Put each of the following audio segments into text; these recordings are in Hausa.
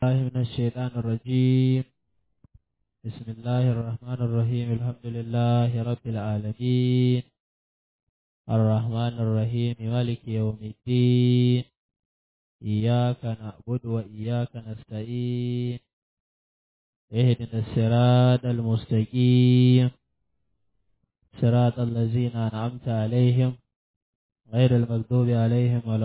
الله من الشيطان الرجيم بسم الله الرحمن الرحيم الحمد لله رب العالمين الرحمن الرحيم مالك يوم الدين إياك نعبد وإياك نستعين اهدنا الصراط المستقيم صراط الذين أنعمت عليهم غير المغضوب عليهم ولا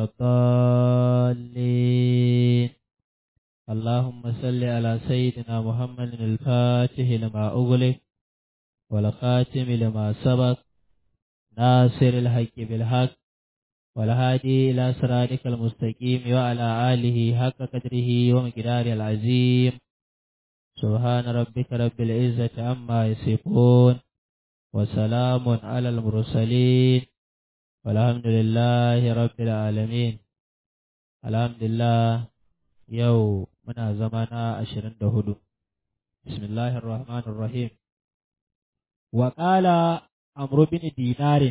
الضالين اللهم صل على سيدنا محمد الفاتح لما أغلق والخاتم لما سبق ناصر الحق بالحق والهادي إلى صراطك المستقيم وعلى آله حق قدره ومقداره العظيم سبحان ربك رب العزة عما يصفون وسلام على المرسلين والحمد لله رب العالمين الحمد لله yau muna zama na ashirin da hudu bismillahir rahmanir rahim wa qala amru bin dinarin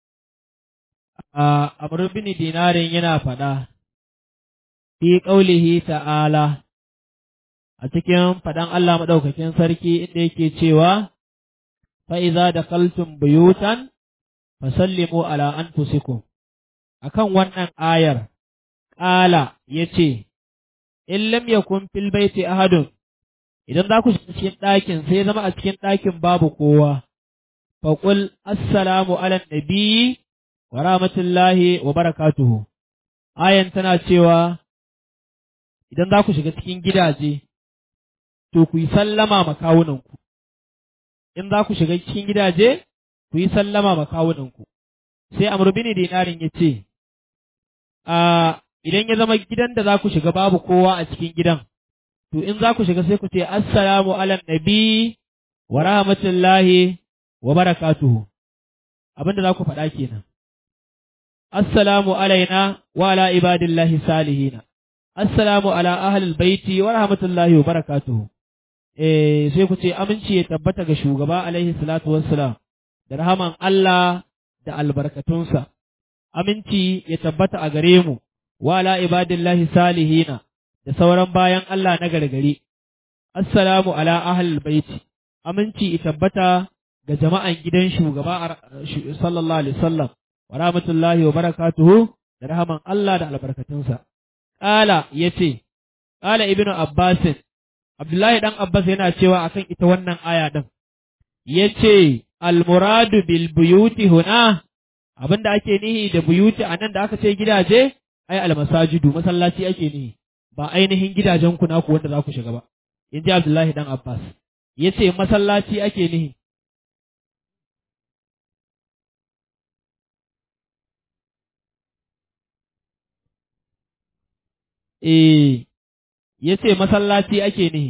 amru bin dinarin yana faɗa fi qaulihi ta'ala a cikin faɗan Allah madaukakin sarki inda yake cewa fa iza dakaltum buyutan fasallimu ala anfusikum akan wannan ayar qala yace in lam yakun fil baiti ahadun idan za ku shiga cikin ɗakin sai zama a cikin ɗakin babu kowa faqul assalamu ala nabiyyi wa rahmatullahi wa barakatuhu ayan tana cewa idan za ku shiga cikin gidaje to ku yi sallama makawunanku in za ku shiga cikin gidaje ku yi sallama makawunanku sai amr bin dinarin ya ce a idan ya zama gidan da za ku shiga babu kowa a cikin gidan, to in za ku shiga sai ku ce, Assalamu ala nabi wa rahmatullahi wa barakatuhu, abin da za ku faɗa kenan. Assalamu alaina wa ala ibadillahi salihina, Assalamu ala ahlul baiti wa rahmatullahi wa barakatuhu. Eh, sai ku ce, Aminci ya tabbata ga shugaba alaihi salatu wassalam, da rahaman Allah da albarkatunsa, aminci ya tabbata a gare mu. wa ala ibadillahi salihina da sauran bayan Allah na gargari. Assalamu ala ahlul baiti, aminci tabbata ga jama'an gidan shugaba sallallahu alaihi wasallam wa rahmatullahi wa barakatuhu da rahaman Allah da albarkatunsa. Ƙala ya ce, Ƙala Ibnu Abbasin, Abdullahi ɗan Abbas yana cewa akan ita wannan aya ɗin, ya ce, Almuradu bil buyuti huna, abinda ake nihi da buyuti a nan da aka ce gidaje, ai almasajidu masallaci ake ne ba ainihin gidajen ku naku wanda za ku shiga ba in ji Abdullahi dan Abbas yace masallaci ake ne eh yace masallaci ake ne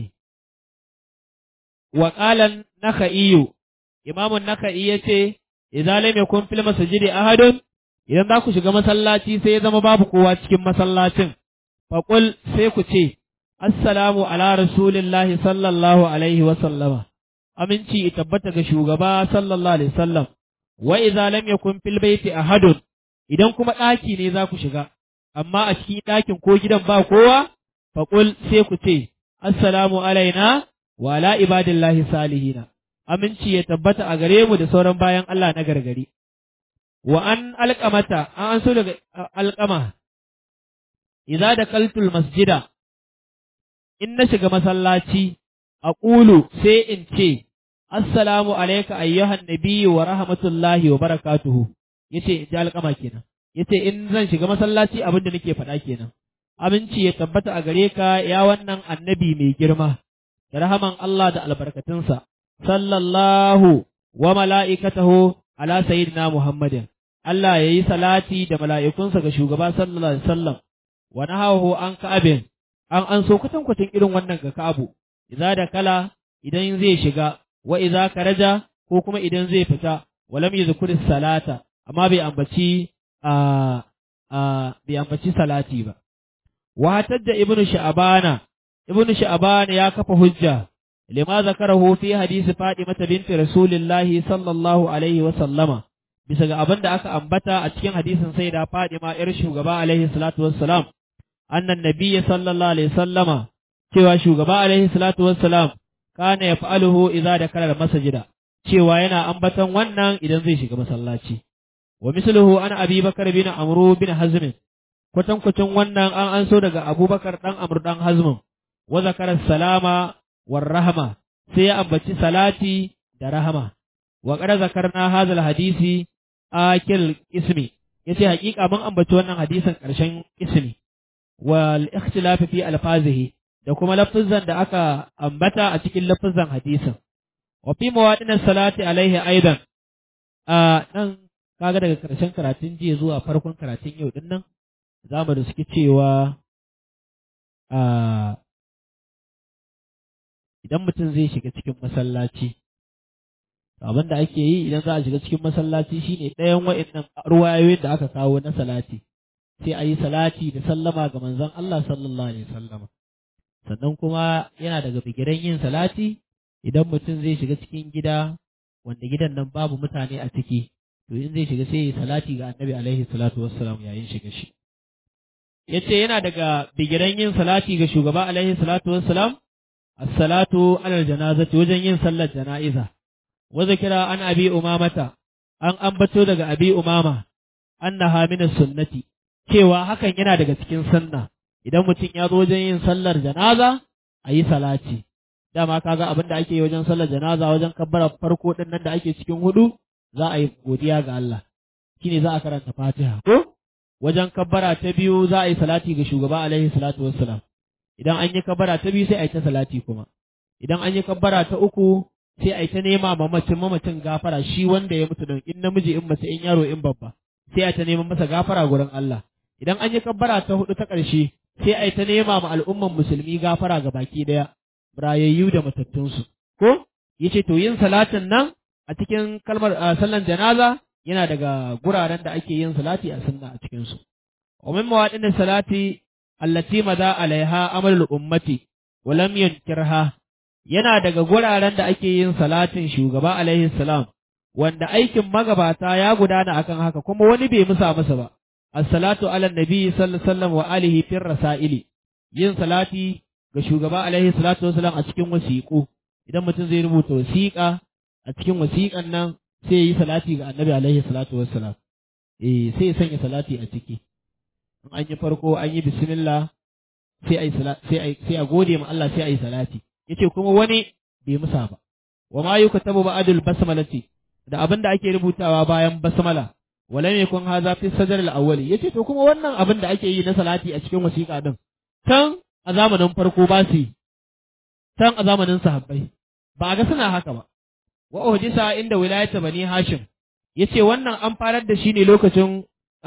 wa qalan nakha'iyu imamun nakha'i yace idza lam yakun fil masjidi ahadun idan za ku shiga masallaci sai ya zama babu kowa cikin masallacin, faƙul sai ku ce, Assalamu ala Rasulillahi sallallahu alaihi wa sallama, aminci tabbata ga shugaba sallallahu alaihi sallam, wa idza lam yakun fil baiti ahadun idan kuma ɗaki ne za ku shiga, amma a cikin ɗakin ko gidan ba kowa, faƙul sai ku ce, Assalamu alaina wa ala ibadillahi salihina, aminci ya tabbata a gare mu da sauran bayan Allah na gargari. wa an alƙamata an so daga alƙama idza da kaltul masjida in na shiga masallaci a ƙulu sai in ce assalamu alaika ayyuhan nabiyyu wa rahmatullahi wa barakatuhu yace in ji alƙama kenan yace in zan shiga masallaci abin da nake faɗa kenan aminci ya tabbata a gare ka ya wannan annabi mai girma da rahaman Allah da albarkatunsa sallallahu wa mala'ikatahu ala sayyidina Muhammadin Allah ya yi salati da mala'ikunsa ga shugaba sallallahu alaihi wasallam wa nahahu an ka'abin an an so kwatankwacin irin wannan ga ka'abu idza da kala idan zai shiga wa idza karaja ko kuma idan zai fita walam yuzkur salata amma bai ambaci a a bai ambaci salati ba wa da ibnu sha'bana ibnu sha'bana ya kafa hujja lima zakarahu fi hadisi Fatima binti Rasulillahi sallallahu alaihi wa sallama bisa ga abin da aka ambata a cikin hadisin sai da Fadima ‘yar shugaba alaihi salatu wassalam, annan nabiyya sallallahu alaihi sallama, cewa shugaba alaihi salatu wassalam kana yaf'aluhu idza dakala masajida cewa yana ambaton wannan idan zai shiga masallaci wa misluhu ana abi bakar bin amru bin hazm kwatankwacin wannan an an so daga abubakar dan amr dan hazm wa zakara salama war rahma sai ya ambaci salati da rahama wa qad zakarna hadha hadisi akil ismi yace hakika mun ambaci wannan hadisin karshen ismi wal ikhtilaf fi alfazihi da kuma lafazan da aka ambata a cikin lafazan hadisin wa fi mawadin salati alaihi aidan a nan kaga daga karshen karatun jiya zuwa farkon karatun yau din nan zamu da suke cewa a idan mutum zai shiga cikin masallaci abin da ake yi idan za a shiga cikin masallaci shine ɗayan wa'annan ruwayoyin da aka kawo na salati sai a yi salati da sallama ga manzon Allah sallallahu alaihi wasallama sannan kuma yana daga bigiran yin salati idan mutum zai shiga cikin gida wanda gidan nan babu mutane a ciki to in zai shiga sai ya yi salati ga annabi alaihi salatu wassalam yayin shiga shi yace yana daga bigiran yin salati ga shugaba alaihi salatu wassalam as-salatu alal janazati wajen yin sallar jana'iza wa zikira an abi umamata an ambato daga abi umama annaha min sunnati cewa hakan yana daga cikin sunna idan mutum ya zo wajen yin sallar janaza a yi salati dama kaga abin da ake yi wajen sallar janaza wajen kabbara farko din nan da ake cikin hudu za a yi godiya ga Allah shine za a karanta Fatiha ko wajen kabbara ta biyu za a yi salati ga shugaba alaihi salatu wassalam idan an yi kabbara ta biyu sai a yi ta salati kuma idan an yi kabbara ta uku sai a yi ta nema mamacin mamacin gafara shi wanda ya mutu don in namiji in mace in yaro in babba sai a ta neman masa gafara gurin Allah idan an yi kabbara ta hudu ta ƙarshe sai a yi ta nema ma al'umman musulmi gafara ga baki daya rayayyu da matattunsu ko yace to yin salatin nan a cikin kalmar sallan janaza yana daga guraren da ake yin salati a sunna a cikin su wa min mawadin salati allati madha alaiha amalul ummati wa lam yunkirha yana daga guraren da ake yin salatin shugaba alaihi salam wanda aikin magabata ya gudana akan haka kuma wani bai musa masa ba as-salatu ala nabi sallallahu alaihi wasallam wa alihi fir rasaili yin salati ga shugaba alaihi salatu wasallam a cikin wasiƙu idan mutum zai rubuta wasiƙa a cikin wasiƙan nan sai ya yi salati ga annabi alaihi salatu wasallam eh sai ya sanya salati a ciki in an yi farko an yi bismillah sai ai sai ai sai a gode ma Allah sai ai salati yace kuma wani bai musa ba wa ma yukatabu ba'dul basmalati da abin da ake rubutawa bayan basmala walam yakun hadha fi sadr al-awwal yace to kuma wannan abin da ake yi na salati a cikin wasiƙa din tan a zamanin farko ba su tan a zamanin sahabbai ba ga suna haka ba wa uhdisa inda wilayata bani hashim yace wannan an farar da shi ne lokacin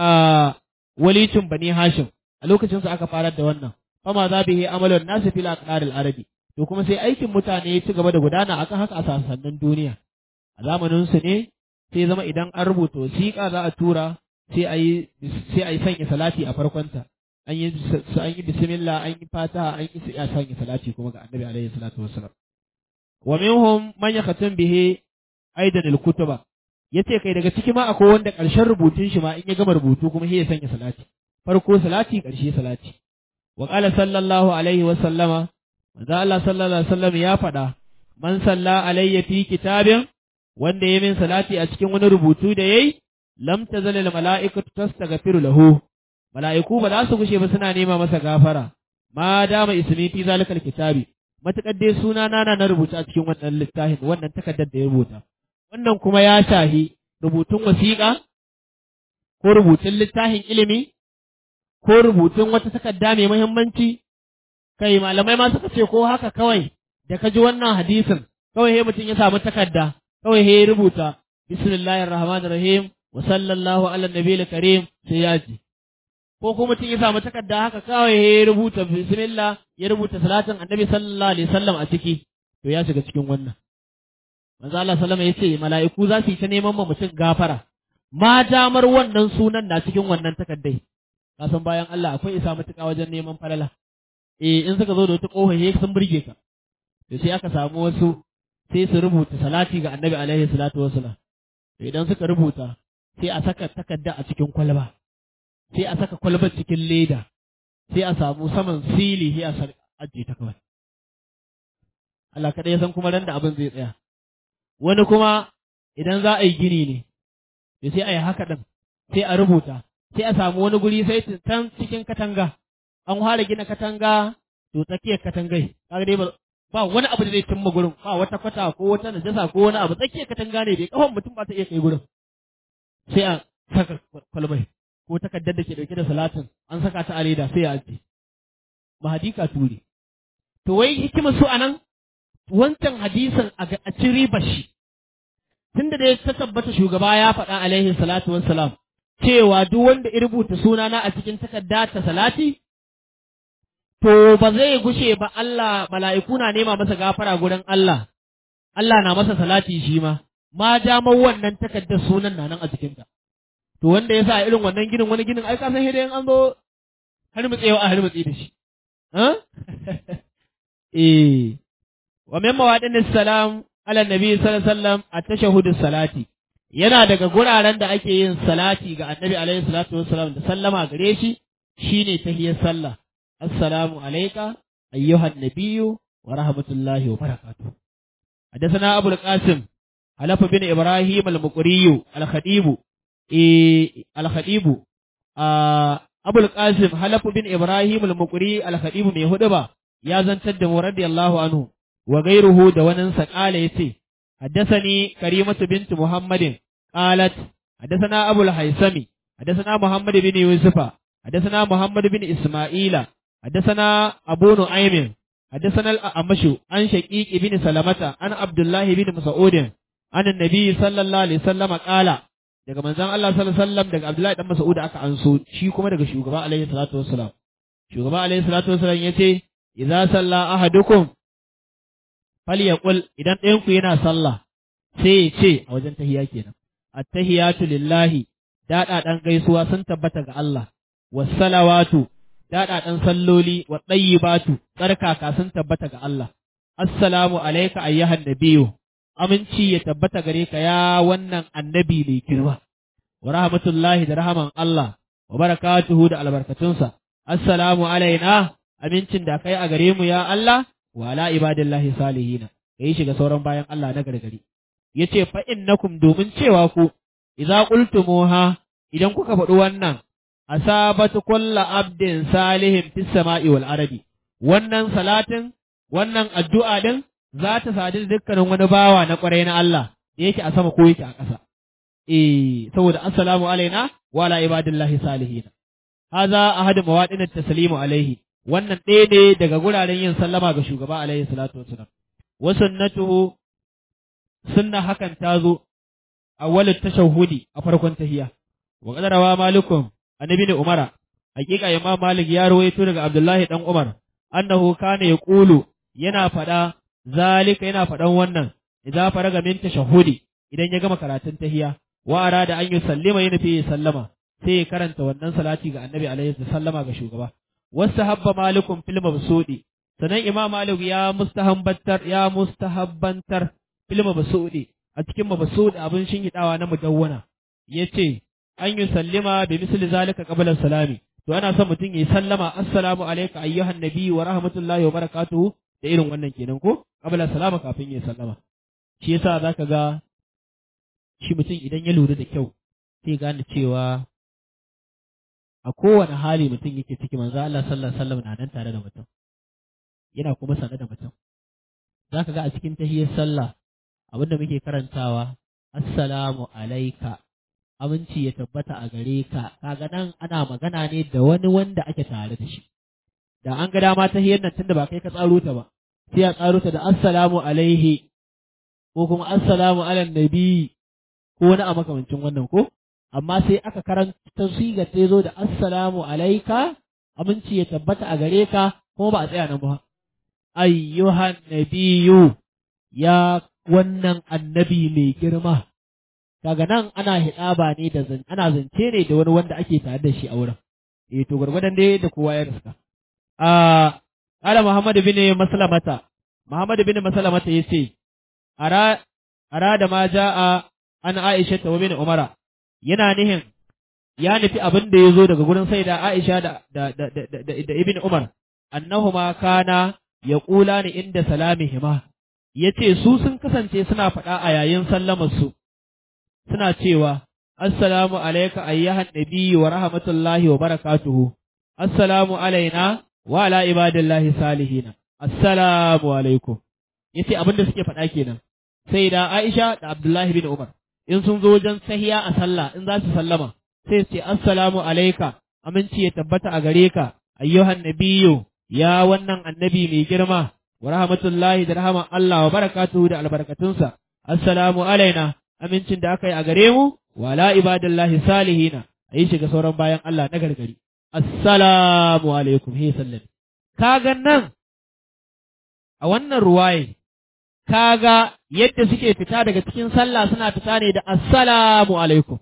walicin bani hashim a lokacin su aka farar da wannan fama za bihi amalun nasu fil aqdaril arabi to kuma sai aikin mutane ya ci gaba da gudana akan haka a sassanin duniya a zamanin su ne sai zama idan an rubuta wasiƙa za a tura sai a yi sai a yi sanya salati a farkonta an yi an yi bismillah an yi fataha an yi sai a sanya salati kuma ga annabi alaihi salatu wassalam wa minhum man yakhatum bihi aidan al-kutuba yace kai daga ciki ma akwai wanda ƙarshen rubutun shi ma in ya gama rubutu kuma sai ya sanya salati farko salati ƙarshe salati wa qala sallallahu alaihi wa sallama manzo Allah sallallahu alaihi wasallam ya faɗa man salla alayya fi kitabin wanda ya min salati a cikin wani rubutu da yayi lam tazal al mala'ikatu tastaghfiru lahu mala'iku ba za su gushe ba suna nema masa gafara ma dama ismi fi zalikal kitabi matakar dai suna na na rubuta a cikin wannan littafin wannan takardar da ya rubuta wannan kuma ya shahi rubutun wasiƙa ko rubutun littafin ilimi ko rubutun wata takarda mai muhimmanci kai malamai ma suka ce ko haka kawai da ka ji wannan hadisin kawai he mutum ya samu takarda kawai he rubuta bismillahir rahmanir rahim wa sallallahu ala nabiyil karim sai ya ji ko kuma mutum ya samu takarda haka kawai he rubuta bismillah ya rubuta salatin annabi sallallahu alaihi wasallam a ciki to ya shiga cikin wannan manzo Allah sallama yace mala'iku za su yi ta neman ma mutum gafara ma damar wannan sunan na cikin wannan takardai kasan bayan Allah akwai isa mutuka wajen neman falala eh in suka zo da wata kofa he sun burge ka to sai aka samu wasu sai su rubuta salati ga annabi alaihi salatu wassalam to idan suka rubuta sai a saka takarda a cikin kwalba sai a saka kwalbar cikin leda sai a samu saman sili sai a ajiye ta kawai Allah kaɗai ya san kuma ran da abin zai tsaya wani kuma idan za a yi gini ne to sai a yi haka ɗin sai a rubuta sai a samu wani guri sai can cikin katanga an fara gina katanga to tsakiyar katangai kaga dai ba wani abu da zai cimma gurin ba wata kwata ko wata najasa ko wani abu tsakiyar katanga ne bai kafan mutum ba ta iya kai gurin sai a saka kwalbai ko takardar da ke dauke da salatin an saka ta a leda sai a ajiye mahadika ture to wai hikimar su anan wancan hadisin a ci riba shi tunda da ta tabbata shugaba ya faɗa alaihi salatu wassalam cewa duk wanda ya rubuta sunana a cikin takarda ta salati to ba zai gushe ba Allah mala'iku na nema masa gafara gurin Allah Allah na masa salati shi ma ma damar wannan takardar sunan na nan a cikinta to wanda ya sa irin wannan ginin wani ginin ai ka san hidayen an zo har mutsewa a har mutse da shi eh wa min mawadin salam ala nabi sallallahu alaihi wasallam at-tashahhud salati yana daga guraren da ake yin salati ga annabi alaihi salatu wassalam da sallama gare shi shine tahiyar sallah assalamu alayka ayyuhan nabiyyu wa rahmatullahi wa barakatuh حدثنا أبو القاسم حلف بن إبراهيم المقري الخطيب إيه الخطيب آه أبو القاسم حلف بن إبراهيم المقري الخطيب من هدبة يا زنتد رضي الله عنه وغيره دوانا سقال يتي حدثني كريمة بنت محمد قالت حدثنا أبو الحيسمي حدثنا محمد بن يوسف حدثنا محمد بن إسماعيل حدثنا أبو نعيم حدثنا الأعمش عن شقيق بن سلمة عن عبد الله بن مسعود عن النبي صلى الله عليه وسلم قال daga manzon Allah sallallahu alaihi wasallam daga Abdullahi dan Mas'ud aka anso shi kuma daga shugaba alaihi salatu wassalam shugaba alaihi salatu wassalam yace idza salla ahadukum falyaqul idan ɗayan ku yana sallah sai ya ce a wajen tahiyya kenan at-tahiyatu lillahi dada dan gaisuwa sun tabbata ga Allah was-salawatu daɗaɗen salloli wa ɗayyibatu tsarkaka sun tabbata ga Allah. Assalamu alaika ayyuhan nabiyu aminci ya tabbata gare ka ya wannan annabi mai girma. Wa rahmatullahi da rahaman Allah wa barakatuhu da albarkatunsa. Assalamu alaina amincin da kai a gare mu ya Allah wa ala ibadillahi salihina. Kai shiga sauran bayan Allah na gargari. Yace fa innakum domin cewa ku idza qultumuha idan kuka faɗi wannan asabatu kulla abdin salihin fis sama'i wal arabi wannan salatin wannan addu'a din za ta sadu dukkanin wani bawa na kwarai na Allah da yake a sama ko yake a ƙasa eh saboda assalamu alaina wa ala ibadillahi salihin haza ahadu mawadin taslimu alaihi wannan ɗaya ne daga guraren yin sallama ga shugaba alaihi salatu wassalam wa sunnatuhu sunna hakan ta zo awwalut tashahhudi a farkon tahiyya wa qadarawa malikum annabi ne Umara hakika Imam Malik ya rawaito daga Abdullahi dan Umar annahu kana yaqulu yana fada zalika yana fadan wannan idza faraga min tashahhudi idan ya gama karatun tahiyya wa arada an yusallima yana fi sallama sai ya karanta wannan salati ga Annabi alaihi sallama ga shugaba wasahabba malikum fil mabsudi sanan Imam Malik ya mustahabbantar ya mustahabbantar fil mabsudi a cikin mabsudi abin shingidawa na mudawwana yace an yi sallima bi misli zalika qabla salami to ana son mutum yi sallama assalamu alayka ayyuhan nabi wa rahmatullahi wa barakatuhu da irin wannan kenan ko qabla salama kafin yi sallama shi yasa zaka ga shi mutum idan ya lura da kyau sai gane cewa a kowane hali mutum yake ciki manzo Allah sallallahu alaihi wasallam na nan tare da mutum yana kuma sanar da mutum zaka ga a cikin tahiyyar sallah abinda muke karantawa assalamu alayka aminci ya tabbata a gare ka kaga nan ana magana ne da wani wanda ake tare da shi da an ga dama ta hiyar nan tunda ba kai ka tsaro ta ba sai a tsaro ta da assalamu alaihi ko kuma assalamu ala nabi ko wani a makamancin wannan ko amma sai aka karanta siga ta zo da assalamu alaika aminci ya tabbata a gare ka kuma ba a tsaya nan ba ayyuhan nabiyu ya wannan annabi mai girma kaga nan ana hidaba ne da zan ana zance ne da wani wanda ake tare da shi a wurin eh to gurgurdan dai da kowa ya riska a ala muhammad bin maslamata muhammad bin maslamata yace ara ara da ma jaa an aisha ta bin umara yana nihin ya nufi abin da ya zo daga gurin sai da aisha da da da da, da, da ibn umar annahuma kana yaqulani inda salamihima yace su sun kasance suna faɗa a yayin sallamar su suna cewa assalamu alayka ayyuhan nabiyyu wa rahmatullahi wa barakatuhu assalamu alaina wa ala ibadillahi salihina assalamu alaikum yace abin da suke faɗa kenan sai da Aisha da Abdullahi bin Umar in sun zo wajen sahiya a sallah in za su sallama sai su ce assalamu alaika aminci ya tabbata a gare ka ayyuhan nabiyyu ya wannan annabi mai girma wa rahmatullahi da rahman Allah wa barakatuhu da albarkatunsa assalamu alaina amincin da aka yi a gare mu wa ala ibadillahi salihina ayi shiga sauran bayan Allah na gargari assalamu alaikum he sallami kaga nan a wannan ruwaye kaga yadda suke fita daga cikin sallah suna fita ne da assalamu alaikum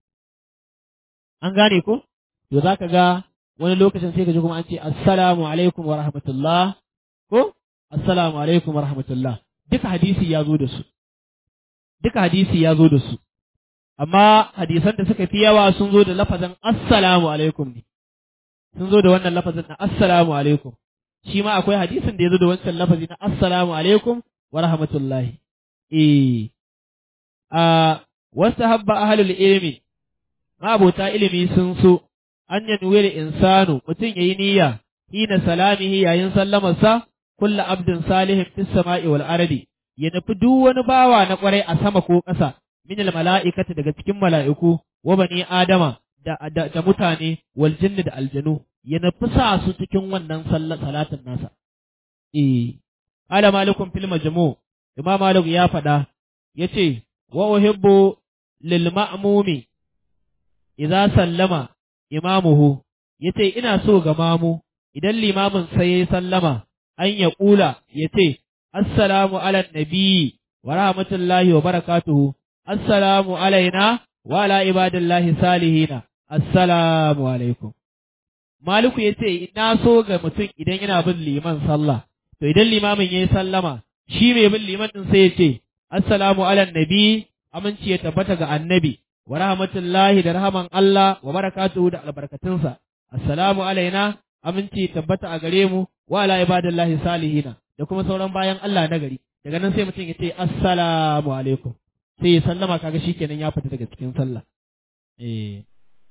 an gane ko to zaka ga wani lokacin sai ka ji kuma an ce assalamu alaikum wa rahmatullah ko assalamu alaikum wa rahmatullah duka hadisi ya zo da su duka hadisi ya zo da su amma hadisan da suka fi yawa sun zo da lafazin assalamu alaikum ne sun zo da wannan lafazin na assalamu alaikum shi ma akwai hadisin da ya zo da wancan lafazi na assalamu alaikum wa rahmatullahi eh a wasu habba ahlul ilmi mabota ilimi sun so an yanwir insanu mutum yayi niyya hina salamihi yayin sallamarsa kullu abdin salihin fis sama'i wal ardi ya nufi duk wani bawa na kwarai a sama ko ƙasa min al mala'ikati daga cikin mala'iku wa bani adama da, da, da mutane wal jinni da aljanu ya nufi sa su cikin wannan salatin nasa eh ala malikum fil majmu imam malik ya faɗa yace wa uhibbu lil ma'mumi idza sallama imamuhu yace ina so ga mamu idan limamin sai ya sallama an ya kula yace assalamu ala nabi wa rahmatullahi wa barakatuhu assalamu alaina wa ala ibadillahi salihina assalamu alaikum maliku yace ina so ga mutum idan yana bin liman sallah to idan limamin yayi sallama shi mai bin liman din sai yace assalamu ala nabi aminci ya tabbata ga annabi wa rahmatullahi da rahaman Allah wa barakatuhu da albarkatunsa assalamu alaina aminci tabbata a gare mu wa ala ibadillahi salihina da kuma sauran bayan Allah na gari daga nan sai mutum ya ce assalamu alaikum sai ya sallama kaga shikenan ya fita daga cikin sallah eh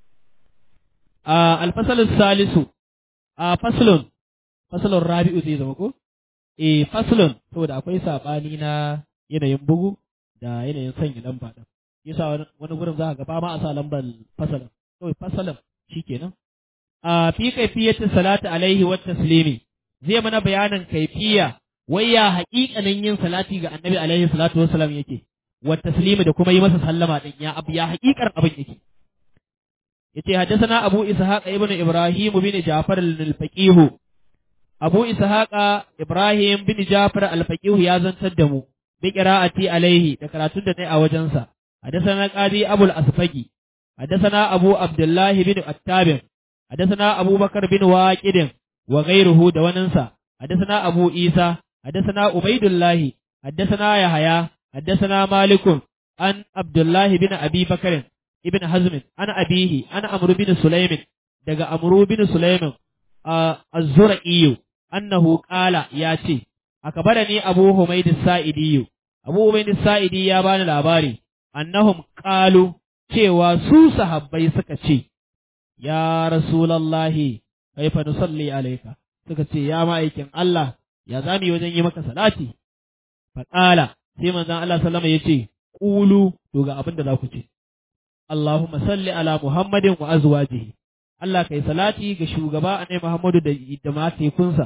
a alfasalus salisu a faslun faslun rabi'u zai zama ko eh faslun saboda akwai sabani na yanayin bugu da yanayin sanya lamba din yasa wani gurin za ka ga ba ma a sa lambar fasalin kawai fasalin shikenan a fi kaifiyati salatu alaihi wa taslimi zai mana bayanin kaifiya wai ya haƙiƙanin yin salati ga annabi alaihi salatu wassalam yake wa taslimi da kuma yi masa sallama din ya abu ya haƙiƙar abin yake yace haddathana abu ishaq ibn ibrahim bin ja'far al-faqih abu ishaq ibrahim bin ja'far al-faqih ya zantar da mu bi qira'ati alaihi da karatun da nayi a wajensa حدثنا قاضي أبو الأسفقي حدثنا أبو عبد الله بن التابع حدثنا أبو بكر بن واكد وغيره دوننسا حدثنا أبو عيسى حدثنا عبيد الله حدثنا يحيى حدثنا مالك عن عبد الله بن أبي بكر ابن حزم عن أبيه عن عمرو بن سليم دغ عمرو بن سليم الزرعي أنه قال ياتي أكبرني أبو حميد السائدي أبو حميد السائدي يا بان الأباري annahum qalu cewa su sahabbai suka ce ya rasulallahi kaifa nusalli alayka suka ce ya ma'aikin Allah ya zami wajen yi maka salati fa qala sai manzon Allah sallama yace qulu to ga abin da za ku ce Allahumma salli ala Muhammadin wa azwajihi Allah kai salati ga shugaba annabi Muhammadu da da matekunsa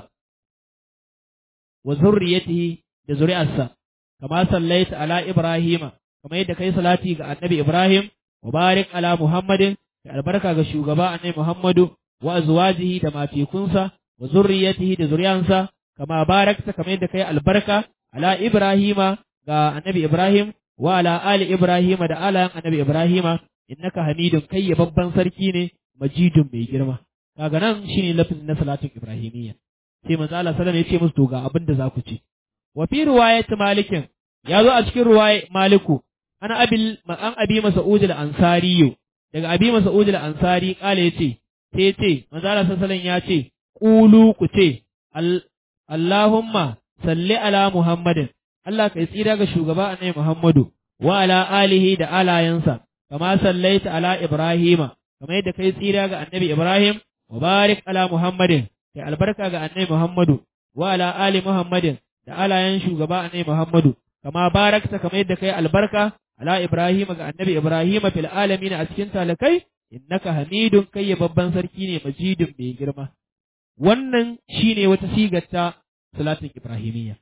wa zurriyatihi da zuri'arsa kama sallaita ala Ibrahima kamar yadda kai salati ga annabi Ibrahim wa barik ala Muhammadin da albarka ga shugaba annabi Muhammadu wa azwajihi da matekunsa wa zurriyatihi da zuriyansa kama barakta kamar yadda kai albarka ala Ibrahima ga annabi Ibrahim wa ala ali Ibrahima da alayan annabi Ibrahima innaka hamidun kai ya babban sarki ne majidun mai girma kaga nan shine lafazin na salatin Ibrahimiyya sai manzo Allah sallallahu alaihi wasallam ya ce musu to ga abin da za ku ce wa fi riwayat malikin ya zo a cikin ruwaya maliku ana abil an abi mas'ud al-ansari daga abi mas'ud al-ansari kale yace sai yace manzo Allah sallallahu ya ce qulu ku ce Allahumma salli ala Muhammadin Allah kai tsira ga shugaba annabi Muhammadu wa ala alihi da alayansa kama sallaita ala Ibrahima kamar yadda kai tsira ga annabi Ibrahim wa barik ala Muhammadin kai albarka ga annabi Muhammadu wa ala ali Muhammadin da alayan shugaba annabi Muhammadu kama barakta kamar yadda kai albarka ala Ibrahim ga annabi Ibrahim fil alamin a cikin talakai innaka hamidun kai babban sarki ne majidun mai girma wannan shine wata sigar ta salatin ibrahimiyya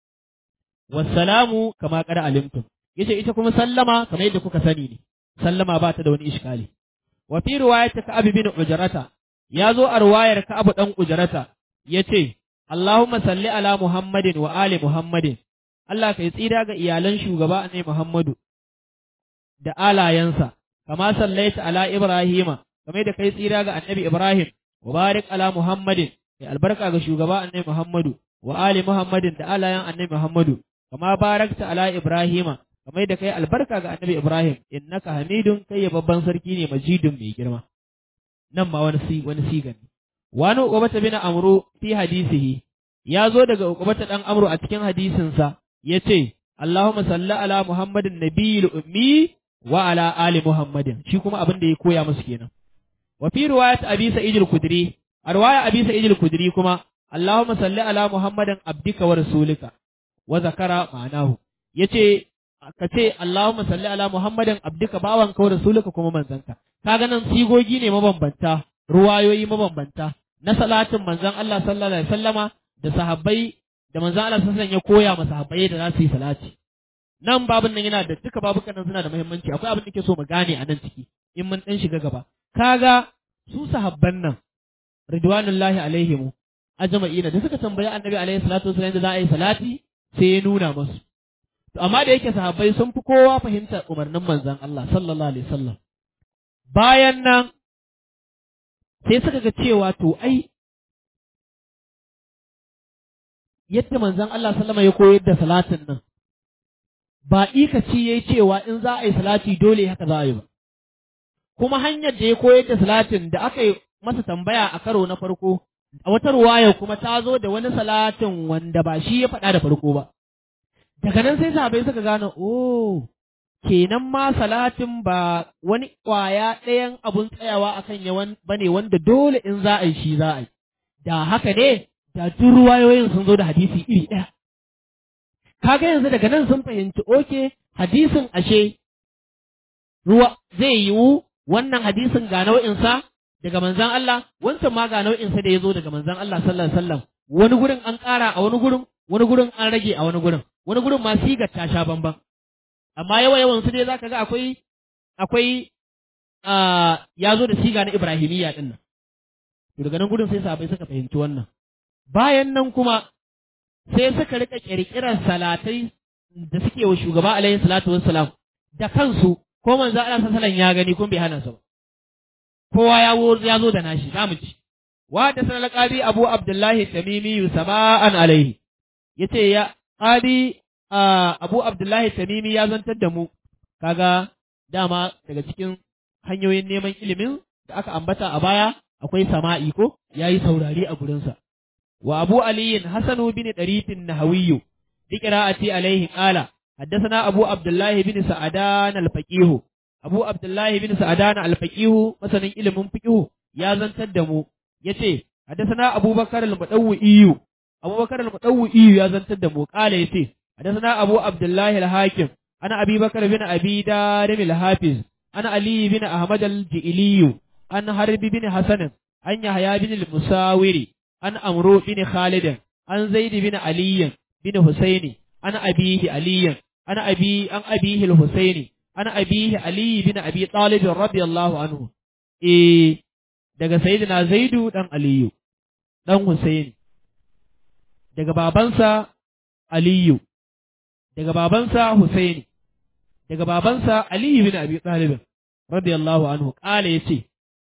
wassalamu kama qad alimtum yace ita kuma sallama kamar yadda kuka sani ne sallama ba ta da wani iskali wa fi riwayat ka'ab bin ujrata ya zo a riwayar ka'ab dan ujrata yace Allahumma salli ala Muhammadin wa ali Muhammadin Allah kai tsira ga iyalan shugaba ne Muhammadu da alayansa kama sallaita ala Ibrahima kamar da kai tsira ga annabi Ibrahim wa barik ala Muhammadin kai albarka ga shugaba annabi Muhammadu wa ali Muhammadin da alayan annabi Muhammadu kama barakta ala Ibrahima kamar da kai albarka ga annabi Ibrahim innaka hamidun kai babban sarki ne majidun mai girma nan ma wani si wani sigan ne wani uqbata bin amru fi hadisihi ya zo daga uqbata dan amru a cikin hadisinsa yace Allahumma salli ala Muhammadin nabiyil ummi wa ala ali Muhammadin shi kuma abin da ya koya musu kenan wa fi riwayat Abi Sa'id al-Khudri a riwaya Abi Sa'id al-Khudri kuma Allahumma salli ala Muhammadin abdika wa rasulika wa zakara ma'anahu yace ka ce Allahumma salli ala Muhammadin abdika bawanka wa rasulika kuma manzanka kaga nan sigogi ne mabambanta ruwayoyi mabambanta na salatin manzon Allah sallallahu alaihi wasallama da sahabbai da manzon Allah sallallahu alaihi ya koya ma sahabbai da za su yi salati nan babun nan yana da duka babukan nan suna da muhimmanci akwai abin da ke so mu gane a nan ciki in mun dan shiga gaba kaga su sahabban nan ridwanullahi alaihim ajma'ina da suka tambayi annabi alaihi salatu wasallam da za a yi salati sai ya nuna musu to amma da yake sahabbai sun fi kowa fahimtar umarnin manzon Allah sallallahu alaihi wasallam bayan nan sai suka ga cewa to ai yadda manzon Allah sallama ya koyar da salatin nan ba ikaci yayi cewa in za a yi salati dole haka za a yi ba kuma hanyar da ya koyar da salatin da aka yi masa tambaya a karo na farko a wata ruwaya kuma ta zo da wani salatin wanda ba shi ya faɗa da farko ba daga nan sai sahabbai suka gane oh kenan ma salatin ba wani ƙwaya ɗayan abun tsayawa akan yawan bane wanda dole in za a yi shi za a yi da haka ne da duk ruwayoyin sun zo da hadisi iri ɗaya kaga yanzu daga nan sun fahimci oke hadisin ashe ruwa zai yiwu wannan hadisin ga nau'insa daga manzan Allah wancan ma ga nau'insa da ya zo daga manzan Allah sallallahu alaihi wasallam wani gurin an ƙara a wani gurin wani gurin an rage a wani gurin wani gurin ma sigar ta sha bamban amma yawa yawan su dai zaka ga akwai akwai ya zo da siga na Ibrahimiyya din nan to daga nan gurin sai sahabbai suka fahimci wannan bayan nan kuma sai suka rika kirkirar salatai da suke wa shugaba alaihi salatu wassalam da kansu ko manzo Allah sallallahu ya gani kun bai hana su ba kowa ya ya zo da nashi zamu ci wa da sanar qadi abu abdullahi tamimi sama'an alaihi yace ya qadi abu abdullahi tamimi ya zantar da mu kaga dama daga cikin hanyoyin neman ilimin da aka ambata a baya akwai sama'i ko yayi saurari a gurinsa wa abu aliyin hasanu bin darifin nahawiyyu بقراءتي عليه قال حدثنا أبو عبد الله بن سعدان الفقيه أبو عبد الله بن سعدان الفقيه مثلا علم فقيه يا زن تدمو يتي حدثنا أبو بكر المدوئي أبو بكر المدوئي يا زن تدمو قال يتي حدثنا أبو عبد الله الحاكم أنا أبي بكر بن أبي دارم الحافظ أنا علي بن أحمد الجئلي أنا حرب بن حسن أن يحيى بن المساوري أن أمرو بن خالد أن زيد بن علي بن حسين أنا أبيه علي أنا أبي أن أبيه الحسين أنا أبيه علي بن أبي طالب رضي الله عنه إيه daga sayyidina Zaidu dan Aliyu dan Husaini daga babansa Aliyu daga babansa Husaini daga babansa Aliyu bin Abi Talib radiyallahu anhu kala yace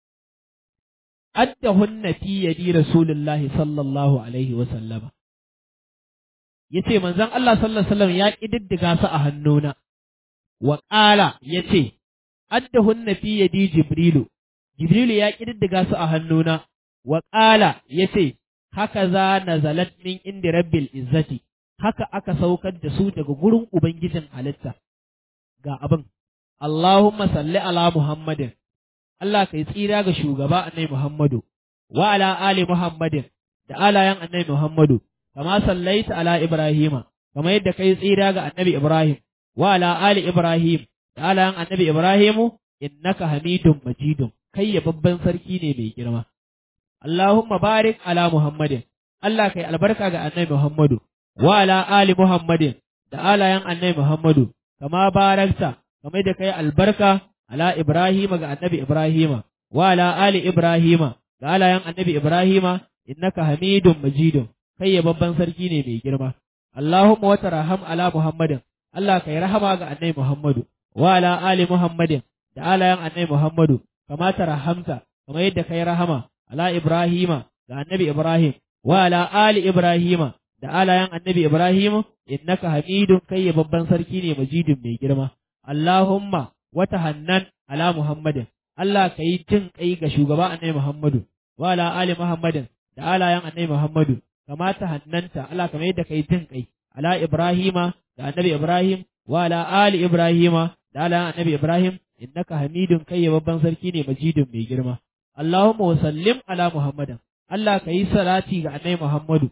addahunna fi yadi Rasulullahi sallallahu alaihi wa sallama yace manzon Allah sallallahu alaihi wasallam ya kididdiga su a hannuna wa qala yace addahunna fi yadi jibrilu jibrilu ya kididdiga su a hannuna wa qala yace haka za nazalat min indi rabbil izzati haka aka saukar da su daga gurin ubangijin halitta ga abin Allahumma salli ala Muhammadin Allah kai tsira ga shugaba annabi Muhammadu wa ala ali Muhammadin da alayan annabi Muhammadu kama sallaita ala Ibrahima kama yadda kai tsira ga annabi Ibrahim wa ala ali Ibrahim da alayan annabi Ibrahimu innaka hamidun majidun kai ya babban sarki ne mai girma Allahumma barik ala Muhammadin Allah kai albarka ga annabi Muhammadu wa ala ali Muhammadin da alayan annabi Muhammadu kama barakta kamar da kai albarka ala Ibrahima ga annabi Ibrahima wa ala ali Ibrahima ga alayan annabi Ibrahima innaka hamidun majidun kai ya babban sarki ne mai girma Allahumma wa tarham ala Muhammadin Allah kai rahama ga annabi Muhammadu wa ala ali Muhammadin da alayan annabi Muhammadu kama tarhamta kamar yadda kai rahama ala Ibrahima ga annabi Ibrahim wa ala ali Ibrahima da alayan annabi Ibrahim innaka hamidun kai ya babban sarki ne majidun mai girma Allahumma wata hannan ala Muhammadin, Allah ka yi jin kai ga shugaba annabi Muhammadu, wa ala ali Muhammadin da alayan annabi Muhammadu, kamata hannanta Allah kamar yadda ka yi jin kai, ala Ibrahima da annabi Ibrahim, wa ala ali Ibrahima da alayan annabi Ibrahim, innaka hamidun kai ya babban sarki ne majidun mai girma. Allahumma wa sallim ala Muhammadin, Allah ka yi salati ga annabi Muhammadu,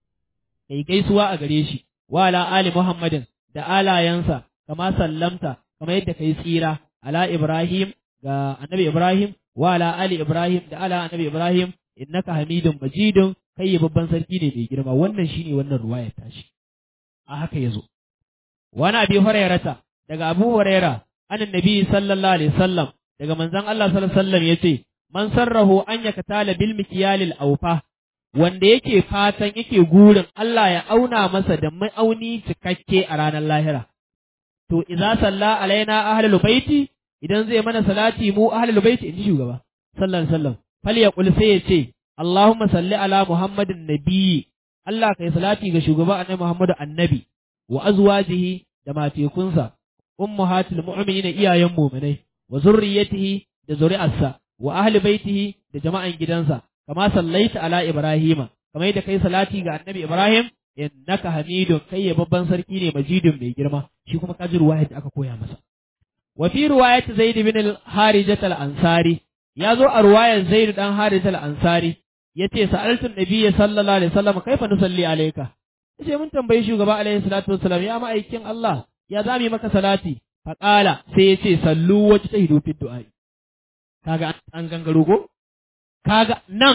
ka yi gaisuwa a gare shi, wa ala ali Muhammadin da alayansa, kama sallamta kamar yadda kai tsira ala Ibrahim ga annabi Ibrahim wa ala ali Ibrahim da ala annabi Ibrahim innaka hamidun majidun kai babban sarki ne mai girma wannan shine wannan ruwaya tashi a haka yazo wani abi hurairata daga abu huraira anan nabi sallallahu alaihi wasallam daga manzon Allah sallallahu alaihi wasallam yace man sarrahu an yakatala bil mikyalil awfa wanda yake fatan yake gurin Allah ya auna masa da ma'auni cikakke a ranar lahira to idza salla alaina ahlul baiti idan zai mana salati mu ahlul baiti inji shugaba sallallahu alaihi wasallam fal yaqul sai yace Allahumma salli ala Muhammadin nabiyyi Allah kai salati ga shugaba annabi Muhammadu annabi wa azwajihi da matekunsa ummahatul mu'minin iyayen mu'minai wa zurriyyatihi da zuri'arsa wa ahli baitihi da jama'an gidansa kama sallaita ala Ibrahima kamar yadda kai salati ga annabi Ibrahim innaka hamidun kai ya babban sarki ne majidun mai girma shi kuma kaji ruwayat da aka koya masa wa fi riwayat zaid bin al-harijah al-ansari ya zo a ruwayar zaid dan harijah al-ansari yace sa'altu nabiyyi sallallahu alaihi wasallam kaifa nusalli alayka yace mun tambayi shugaba alaihi salatu wassalam ya ma'aikin Allah ya zami maka salati faqala sai yace sallu wajta tahidu fi du'a kaga an gangaro ko kaga nan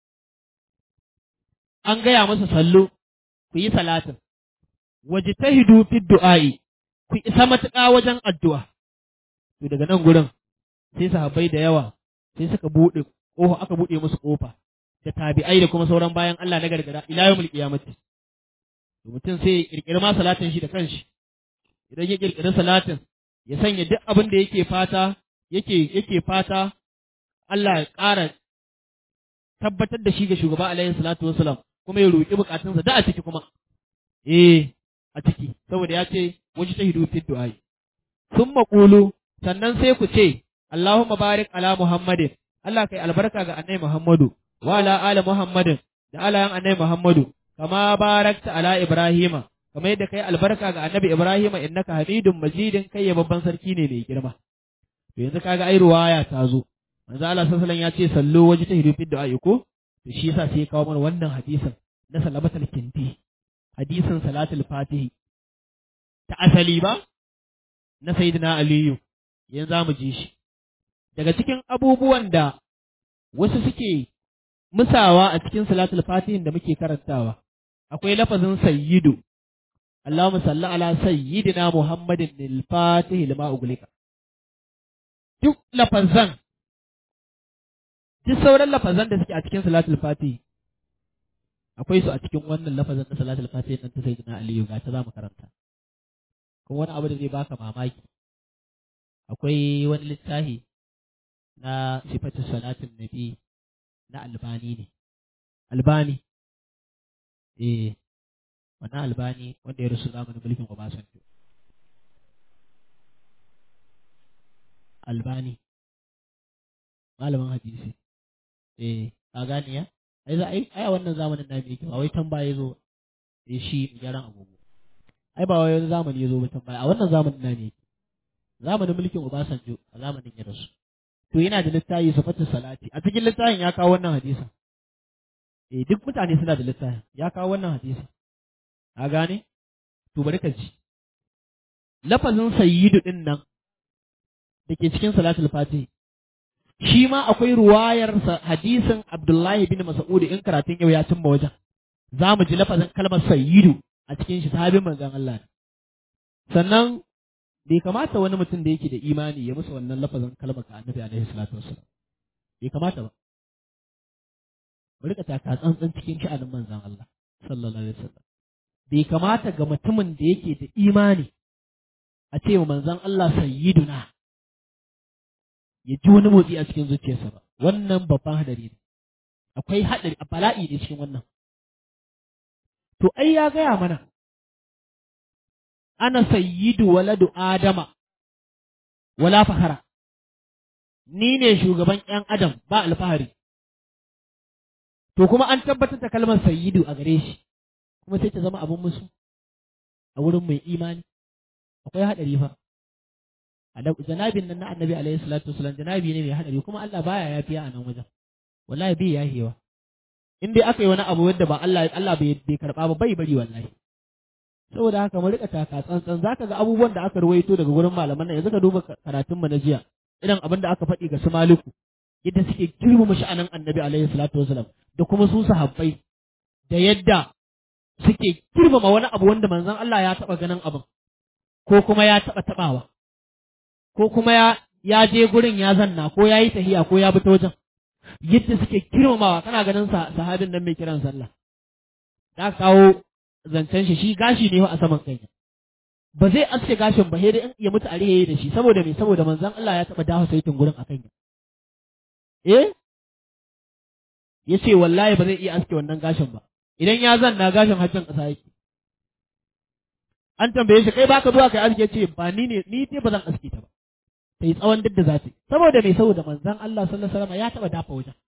an gaya masa sallu ku yi salatin, waje ta hidu fi du'a'i, ku isa matuƙa wajen addu'a. To daga nan gurin sai sahabbai da yawa sai suka buɗe ƙofa aka buɗe musu ƙofa da tabi'ai da kuma sauran bayan Allah na gargada ila yawmul qiyamati. To mutum sai ya kirkiri ma salatin shi da kanshi. Idan ya kirkiri salatin ya sanya duk abin da yake fata yake yake fata Allah ya ƙara tabbatar da shi ga shugaba alaihi salatu wasalam kuma ya roƙi bukatunsa da a ciki kuma eh a ciki saboda ya ce waje ta hidu fi du'ai sun maƙulu sannan sai ku ce Allahumma barik ala Muhammadin Allah kai albarka ga annabi Muhammadu wa ala ali Muhammadin da alayan annabi Muhammadu kama barakta ala Ibrahima kamar yadda kai albarka ga annabi Ibrahima innaka hamidun majidin kai ya babban sarki ne mai girma to yanzu kaga ai ruwaya ta zo manzo Allah sallallahu alaihi wasallam ya ce sallu waje ta hidu fi du'ai ko to shi yasa sai ya kawo mana wannan hadisin na salabatul kinti hadisin salatul fatihi ta asali ba na sayyidina aliyu yanzu za mu ji shi daga cikin abubuwan da wasu suke musawa a cikin salatul fatihin da muke karantawa akwai lafazin sayyidu Allahumma salli ala sayyidina Muhammadin al-Fatih lima uglika duk lafazan duk sauran lafazan da suke a cikin salatul fatihi akwai su a cikin wannan lafazin na salatul fatihi nan ta sayyidina Aliyu ga ta zamu karanta kuma wani abu da zai baka mamaki akwai wani littafi na sifatu salatin nabi na albani ne albani eh wannan albani wanda ya rusu zamanin mulkin Obasanjo albani malamin hadisi eh ka gani ya ai za ai a wannan zamanin na yake ba wai tambaye zo eh shi gyaran agogo ai ba wani zamani ya zo mutum ba a wannan zamanin na ne zamanin mulkin Obasanjo a zamanin ya rasu to yana da littafi sifatu salati a cikin littafin ya kawo wannan hadisin eh duk mutane suna da littafin ya kawo wannan hadisin a gane to bari ka ji lafazin sayyidu din nan da ke cikin salatul fatih shi ma akwai ruwayar hadisin Abdullahi bin Mas'ud in karatun yau ya cimma wajen za mu ji lafazin kalmar sayyidu a cikin shi sahabin manzon Allah sannan bai kamata wani mutum da yake da imani ya musu wannan lafazin kalmar ka annabi alaihi salatu wassalam bai kamata ba mu rika taka tsantsan cikin sha'anin manzon Allah sallallahu alaihi wasallam bai kamata ga mutumin da yake da imani a ce wa manzon Allah sayyiduna ya ji wani motsi a cikin zuciyarsa ba wannan babban hadari ne akwai hadari a bala'i ne cikin wannan to ai ya gaya mana ana sayyidu waladu adama wala fahara ni ne shugaban ƴan adam ba alfahari to kuma an tabbatar da kalmar sayyidu a gare shi kuma sai ta zama abin musu a wurin mai imani akwai haɗari fa janabin nan na annabi alaihi salatu wasalam janabi ne mai haɗari kuma Allah baya yafiya a nan wajen wallahi bai yahewa in dai aka yi wani abu wanda ba Allah Allah bai bai karba ba bai bari wallahi saboda haka mu rika taka tsantsan zaka ga abubuwan da aka ruwaito daga gurin malaman nan yanzu ka duba karatun mu na jiya irin abin da aka faɗi ga su maliku yadda suke girmama sha'anin annabi alaihi salatu wasalam da kuma su sahabbai da yadda suke girmama wani abu wanda manzon Allah ya taɓa ganin abin ko kuma ya taɓa taɓawa ko kuma ya ya je gurin ya zanna ko ya yi tahiya ko ya bi ta wajen yadda suke girmamawa kana ganin sahabin nan mai kiran sallah da kawo zancen shi shi gashi ne a saman kai ba zai aske gashin ba sai dai ya mutu a rihe da shi saboda me saboda manzon Allah ya taba dawo saitin gurin akan ya eh yace wallahi ba zai iya aske wannan gashin ba idan ya zanna gashin hajjin kasa yake an tambaye shi kai baka zuwa kai aske ce ba ni ne ni ce ba zan aske ta ba sai tsawon duk da za ta saboda me saboda manzon Allah sallallahu alaihi wasallam ya taba dafa wajen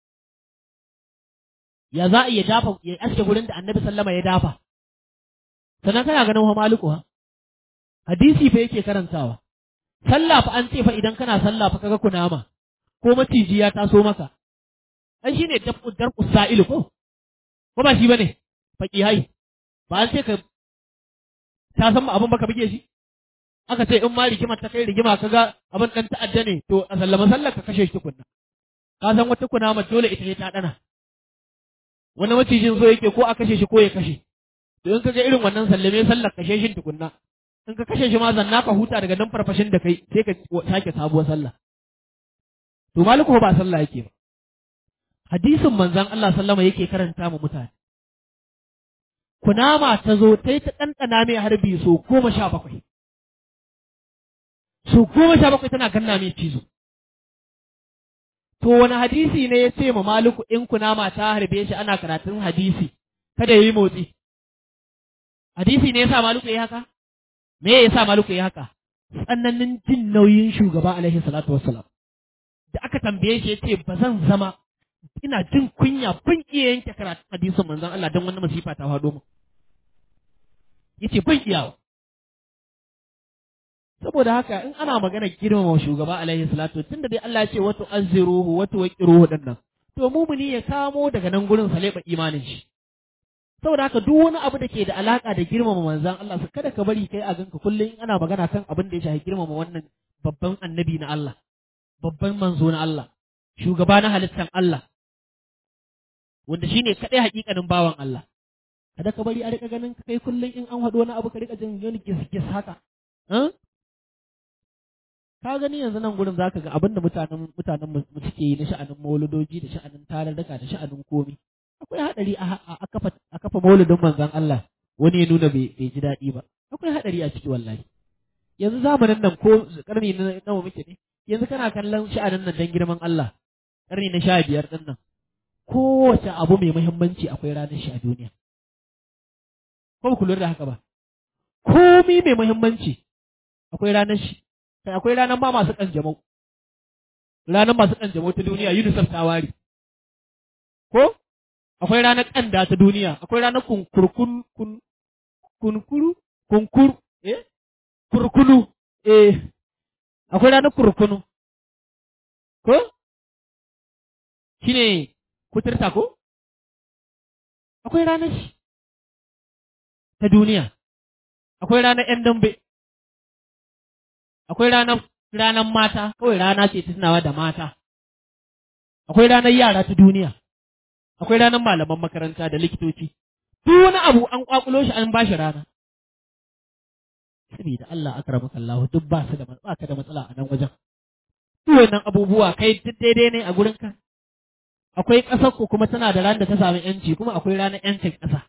ya za a iya dafa ya aske gurin da annabi sallama ya dafa sannan kana ganin wa maliku ha hadisi fa yake karantawa sallah fa an ce fa idan kana sallah fa kaga kunama ko maciji ya taso maka ai shine dafu darqu sa'il ko ko ba shi bane faqi hai ba an ce ka ta san abin baka bige shi aka ce in ma rigima ta kai rigima kaga abin dan ta'adda ne to a sallama sallar ka kashe shi tukunna ka san wata kunama dole ita ne ta dana wani macijin so yake ko a kashe shi ko ya kashe to in ka ga irin wannan sallame sallar kashe shi tukunna in ka kashe shi ma zanna ka huta daga nan farfashin da kai sai ka sake sabuwar sallah to maliku ba sallah yake ba hadisin manzon Allah sallama yake karanta mu mutane kunama ta zo ta yi ta ɗanɗana mai harbi so goma sha bakwai so goma sha bakwai tana ganna mai cizo To wani hadisi ne ya ce ma Maliku in kunama ta harbe shi ana karatun hadisi, kada ya yi motsi. Hadisi ne ya sa Maliku ya haka? Me ya sa Maliku ya haka? Tsananin jin nauyin shugaba alaihi salatu wassalam. Da aka tambaye shi ya ce ba zan zama ina jin kunya ban iya yanke karatun hadisin manzon Allah don wani masifa ta faɗo mu. Ya ce ban iyawa. saboda haka in ana magana girmama shugaba alaihi salatu tunda dai Allah ya ce wato azziruhu wato waqiruhu dinnan to mumuni ya kamo daga nan gurin saleba imanin shi saboda haka duk wani abu da ke da alaka da girmama manzon Allah kada ka bari kai a ganka kullum in ana magana kan abin da ya shafi girmama wannan babban annabi na Allah babban manzo na Allah shugaba na halittan Allah wanda shine kadai hakikanin bawan Allah kada ka bari a rika ganin kai kullum in an haɗu wani abu ka rika jin wani gis haka ka gani yanzu nan gurin zaka ga abinda mutanen mutanen mu suke yi na sha'anin mauludoji da sha'anin tararraka da sha'anin komi akwai hadari a kafa a kafa mauludin manzon Allah wani ya nuna bai bai ji daɗi ba akwai hadari a ciki wallahi yanzu zamanin nan ko karni na nawa muke ne yanzu kana kallon sha'anin nan dan girman Allah karni na sha biyar din nan kowace abu mai muhimmanci akwai ranar shi a duniya ko ku lura da haka ba komi mai muhimmanci akwai ranar shi kai akwai ranar ma masu kanjamau ranar masu kanjamau ta duniya UNICEF ta ware ko akwai ranar kanda ta duniya akwai ranar kunkurkun kun kunkuru kunkuru eh kurkunu eh akwai ranar kurkunu ko shine kuturta ko akwai ranar shi ta duniya akwai ranar ‘yan dambe akwai ranar ranar mata kawai rana ce ta tunawa da mata akwai ranar yara ta duniya akwai ranar malaman makaranta da likitoci duk wani abu an kwakulo shi an bashi rana saboda Allah akramaka Allah duk ba su da ba ka da matsala a nan wajen duk wannan abubuwa kai duk daidai ne a gurin ka akwai ƙasar ku kuma tana da ranar da ta sami yanci kuma akwai ranar yancin ƙasa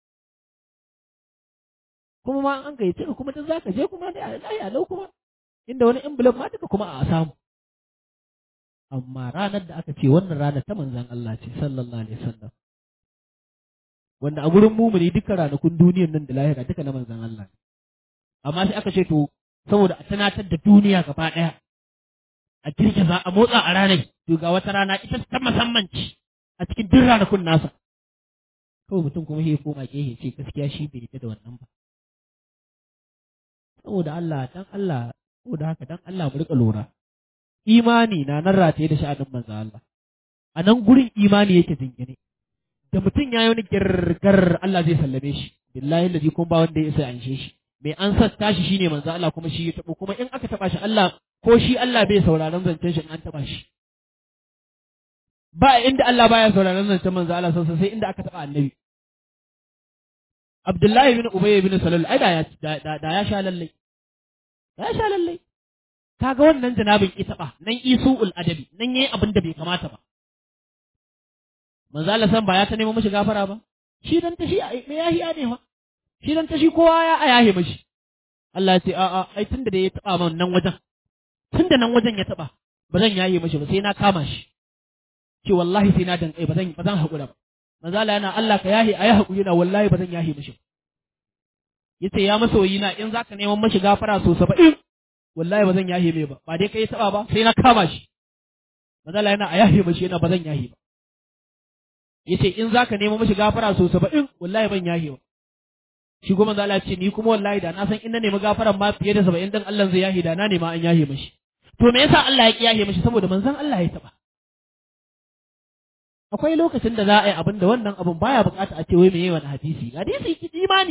kuma ma an gayyace ka kuma duk zaka je kuma dai a lau kuma inda wani envelope ma duka kuma a samu amma ranar da aka ce wannan ranar ta manzan Allah ce sallallahu alaihi wasallam wanda a gurin mumuni duka ranakun duniyar nan da lahira duka na manzan Allah ne amma sai aka ce to saboda a tunatar da duniya gaba ɗaya a girgiza a motsa a ranar to ga wata rana ita ta musamman ce a cikin duk ranakun nasa kawai mutum kuma ya koma gehe ce gaskiya shi bai yadda da wannan ba saboda Allah dan Allah saboda haka dan Allah mu rika lura imani na nan rataye da sha'anin manzo Allah a nan gurin imani yake jingine da mutum ya yi wani girgar Allah zai sallame shi billahi lazi kun ba wanda ya isa anshe shi mai an sassa shi shine manzo Allah kuma shi ya tabo kuma in aka taba shi Allah ko shi Allah bai sauraron zancen shi in an taba shi ba inda Allah baya sauraron zancen manzo Allah sosai sai inda aka taba annabi Abdullahi bin Ubay bin Salul ai da ya da ya sha lalle ya sha lalle kaga wannan janabin ita ba nan isu'ul adabi nan yayi abin da bai kamata ba manzo Allah san ba ya ta nemo mishi gafara ba shi dan ta shi me yahiya ne fa shi dan ta shi kowa ya ayahe mishi Allah ya ce a a ai tunda da ya taba man nan wajen tunda nan wajen ya taba ba zan yaye mishi ba sai na kama shi ce wallahi sai na dankai ba zan ba zan hakura ba manzo Allah yana Allah ka yahi ayi hakuri na wallahi ba zan yahi mishi yace ya masoyi na in zaka neman mishi gafara so 70 wallahi ba zan yahi mai ba ba dai kai taba ba sai na kama shi manzo Allah yana a yahi mishi yana ba zan yahi ba yace in zaka neman mishi gafara so 70 wallahi ban yahi ba shi kuma manzo Allah ce ni kuma wallahi da na san in na nemi gafaran ma fiye da 70 dan Allah zai yahi da na nema an yahi mishi to me yasa Allah ya ki yahi mishi saboda manzon Allah ya taba akwai lokacin da za a yi abin da wannan abin baya bukata a ce wai meye wani hadisi hadisi ki imani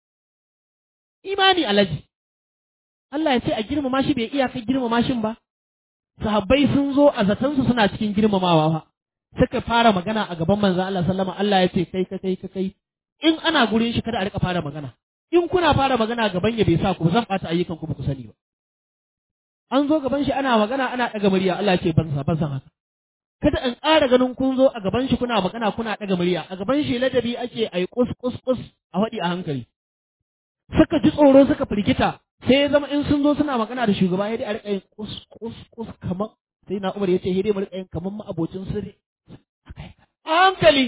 imani alaji Allah ya ce a girmama shi bai iya kai girmama shin ba sahabbai sun zo a zatansu suna cikin girmamawa fa suka fara magana a gaban manzon Allah sallama Allah ya ce kai ka kai ka kai in ana gurin shi kada a rika fara magana in kuna fara magana gaban ya bai sa ku zan bata ayyukan ku ba ku sani ba an zo gaban shi ana magana ana daga murya Allah ya ce ban sa ban san haka kada in ƙara ganin kun zo a gaban shi kuna magana kuna ɗaga murya a gaban shi ladabi ake a yi kus kus kus a faɗi a hankali suka ji tsoro suka firgita sai ya zama in sun zo suna magana da shugaba ya dai a riƙa yin kus kus kus kamar sai na umar ya ce dai mu riƙa yin kamar ma'abocin sirri a hankali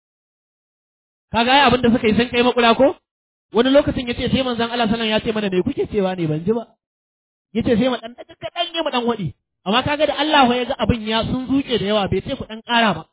kaga ai abin da suka yi sun kai makura ko wani lokacin ya ce sai manzon Allah sallallahu ya ce mana me kuke cewa ne ban ji ba ya ce sai mu dan kaɗan ne mu dan waɗi amma kaga da Allah ya ga abin ya sun zuke da yawa bai ce ku dan ƙara ba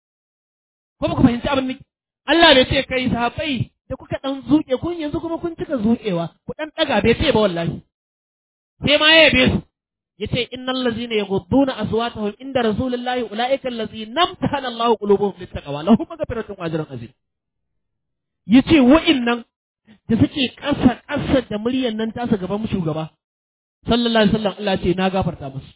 ko ba ku fahimci abin ne Allah bai ce kai sahabbai da kuka dan zuke kun yanzu kuma kun cika zukewa ku dan daga bai ce ba wallahi sai ma ya yabe su yace innal ladzina yaghudduna aswatahum inda rasulillahi ulaika allazina amtahana Allahu qulubuhum littaqwa lahum maghfiratun wa ajrun azim yace wa'innan da suke ƙasa ƙasa da muryan nan tasa gaban shugaba sallallahu alaihi wasallam Allah ce na gafarta musu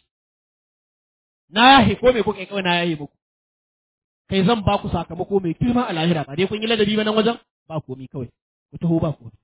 na yahi ko me kuka yi kawai na yahi muku kai zan ba ku sakamako mai girma a lahira ba dai kun yi ladabi ba nan wajen ba komi kawai ku taho ba komi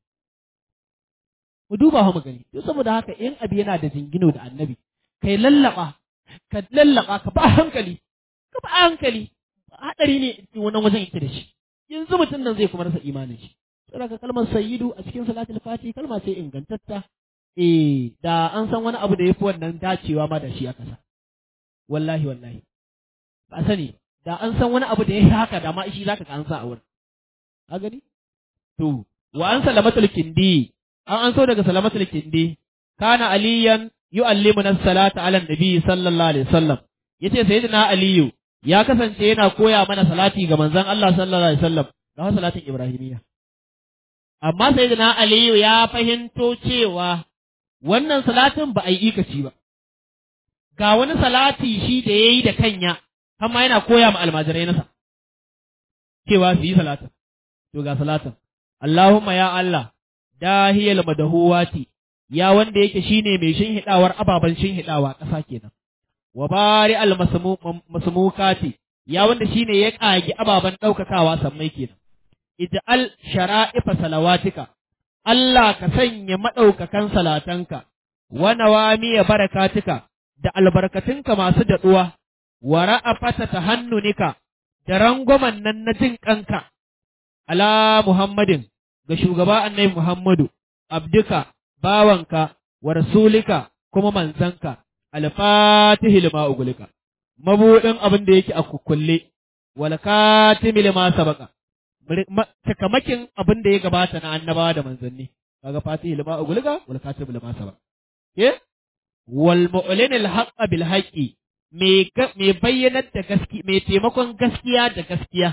mu duba mu gani to saboda haka in abi yana da jingino da annabi kai lallaba ka lallaba ka ba hankali ka ba hankali hadari ne wannan wajen yake da shi yanzu mutum nan zai kuma rasa imanin shi saboda kalmar sayyidu a cikin salatul fati kalma ce ingantatta eh da an san wani abu da yafi wannan dacewa ma da shi aka sa wallahi wallahi ba sani da an san wani abu da ya haka da ma shi zaka ka an sa a wurin a gani to wa an salamatul kindi an an so daga salamatul kindi kana aliyan yu'allimuna salata ala nabi sallallahu alaihi wasallam yace sayyidina aliyu ya kasance yana koya mana salati ga manzon Allah sallallahu alaihi wasallam da salatin ibrahimiyya amma sayyidina aliyu ya fahimto cewa wannan salatin ba a yi ikaci ba ga wani salati shi da ya yi da kanya amma yana koya ma almajirai nasa cewa su yi salatin to ga salatin Allahumma ya Allah dahiyal madahuwati ya wanda yake shine mai shinhidawar ababan shinhidawa ƙasa kenan wa bari al masmukati ya wanda shine ya kage ababan daukakawa sammai kenan ij'al shara'ifa salawatika Allah ka sanya madaukakan salatanka wa nawamiya barakatika da albarkatunka masu daɗuwa, wa ra'afata ta hannunika da rangwamen nan na jin ƙanka, ala Muhammadin ga shugaba annai Muhammadu, abduka, bawanka, wa rasulika kuma manzanka, alfatihi lima ugulika, mabuɗin abin da yake a kukkulle, wal katimi lima sabaka, takamakin abin da ya gabata na annabawa da manzanni, kaga fatihi lima ugulika, wal katimi lima sabaka. Eh? wal mu'lin al haqqa bil haqqi me me bayyanar da gaskiya me taimakon gaskiya da gaskiya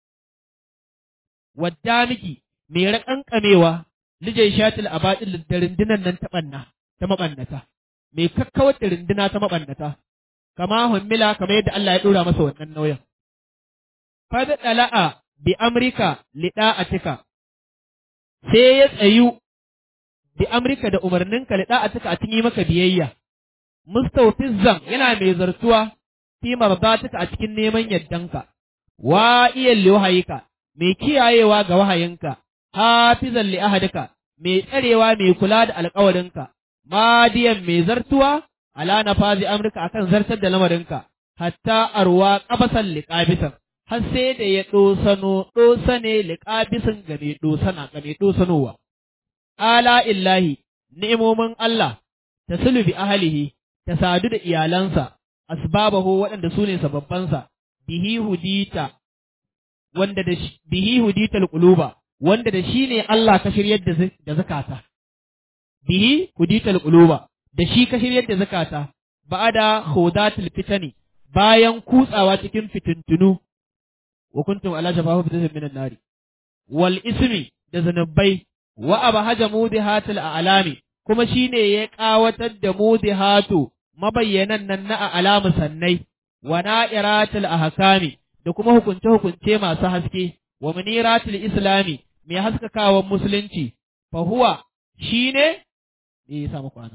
wadda miki me raƙanƙamewa lijai shatil abadil da rundunan nan ta banna ta mabannata me kakkawar da runduna ta mabannata kama hummila kamar yadda Allah ya dora masa wannan nauyin fada dala'a bi amrika lida'atika sai ya tsayu bi amrika da umarninka lida'atika a cikin maka biyayya mustawfizzan yana mai zartuwa fi mardatuka a cikin neman yaddanka wa iya liwahayika mai kiyayewa ga wahayinka hafizan li ahadika mai tsarewa mai kula da alƙawarinka madiyan mai zartuwa ala nafazi amrika akan zartar da lamarinka hatta arwa qabasan liqabisan har sai da ya dosano dosane liqabisan ga mai dosana ga mai dosanowa ala illahi ni'imomin Allah tasulu bi ahlihi ta sadu da iyalansa, asbabahu waɗanda su ne sababbansa, bihi hudita, wanda da bihi hudita quluba wanda da shi ne Allah ka shiryar da zakata. Bihi hudita quluba da shi ka shiryar da zakata, ba'ada hudatul fitani bayan kutsawa cikin fitintunu, wa kuntum ala shafahu fitatin minan nari. Wal ismi da zanabbai wa abahaja mudihatul a'lami kuma shi ne ya ƙawatar da mudihatu mabayyanan nan na alamu sannai, wa na'iratul ahkami da kuma hukunce-hukunce masu haske, wa muniratul islami mai haskakawan musulunci, fa huwa shi ne, me ya samu kwana?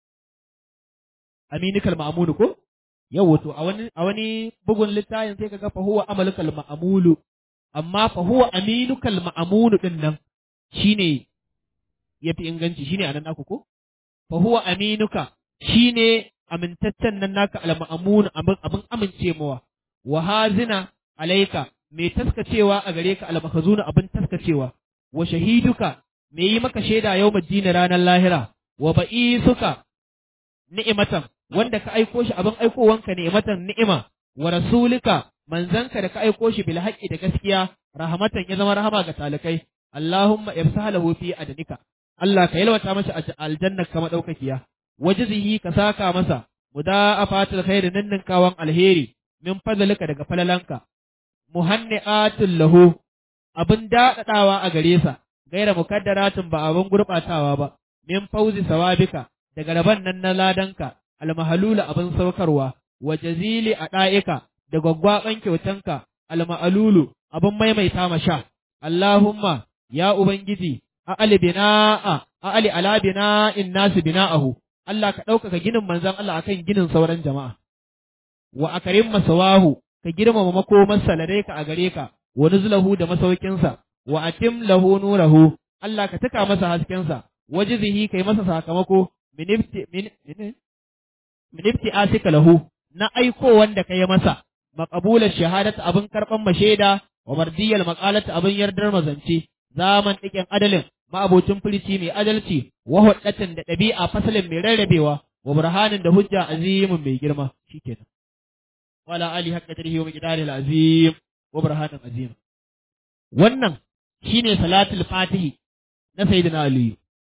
Aminikal ma'amulu ko? Yau wato a wani, a wani bugun littafin sai kaga fa huwa amalukal ma'amulu, amma fa huwa aminukal ma'amulu din nan shi ne ya fi inganci shine anan naku ko fa huwa aminuka shine amintaccen nan naka al-ma'mun abin abin amince mawa wa hazina alaika mai taskacewa a gare ka al-makhzuna abin taskacewa wa shahiduka mai yi maka shaida yau madina ranar lahira wa ba'isuka ni'imatan wanda ka aiko shi abin aikowanka ni'imatan ni'ima wa rasulika manzanka da ka aiko shi bil haqqi da gaskiya rahmatan ya zama rahama ga talikai Allahumma ibsahalahu fi adnika Allah ka yalwata masa a aljannar ka madaukakiya wajzihi ka saka masa mudaafatul khairi ninninkawan alheri min fadlika daga falalanka muhanni'atul lahu abin daɗaɗawa a gare sa gaira mukaddaratin ba abin gurɓatawa ba min fauzi sawabika daga rabon nan na ladanka almahalula abin saukarwa wa jazili a ɗa'ika da gwaggwaɓan kyautanka alma'alulu abin maimaita ma sha Allahumma ya Ubangiji a'ali bina'a a'ali ala bina'in nasu bina'ahu Allah ka ɗaukaka ginin manzon Allah akan ginin sauran jama'a wa akarim masawahu ka girmama makomarsa ladaika a gare ka wa nuzlahu da masaukinsa wa atim lahu nurahu Allah ka tuka masa haskensa wajizihi kai masa sakamako minifti min minifti asika lahu na aiko wanda kai masa maqabular shahadata abin karban masheda wa mardiyal maqalata abin yardar mazance zaman dikin adalin ma'abocin firici mai adalci wa huddatan da ɗabi'a fasalin mai rarrabewa wa burhanin da hujja azimin mai girma shikenan wala ali haqqa tarihi wa miqdari azim wa burhanin azim wannan shine salatul fatihi na sayyidina ali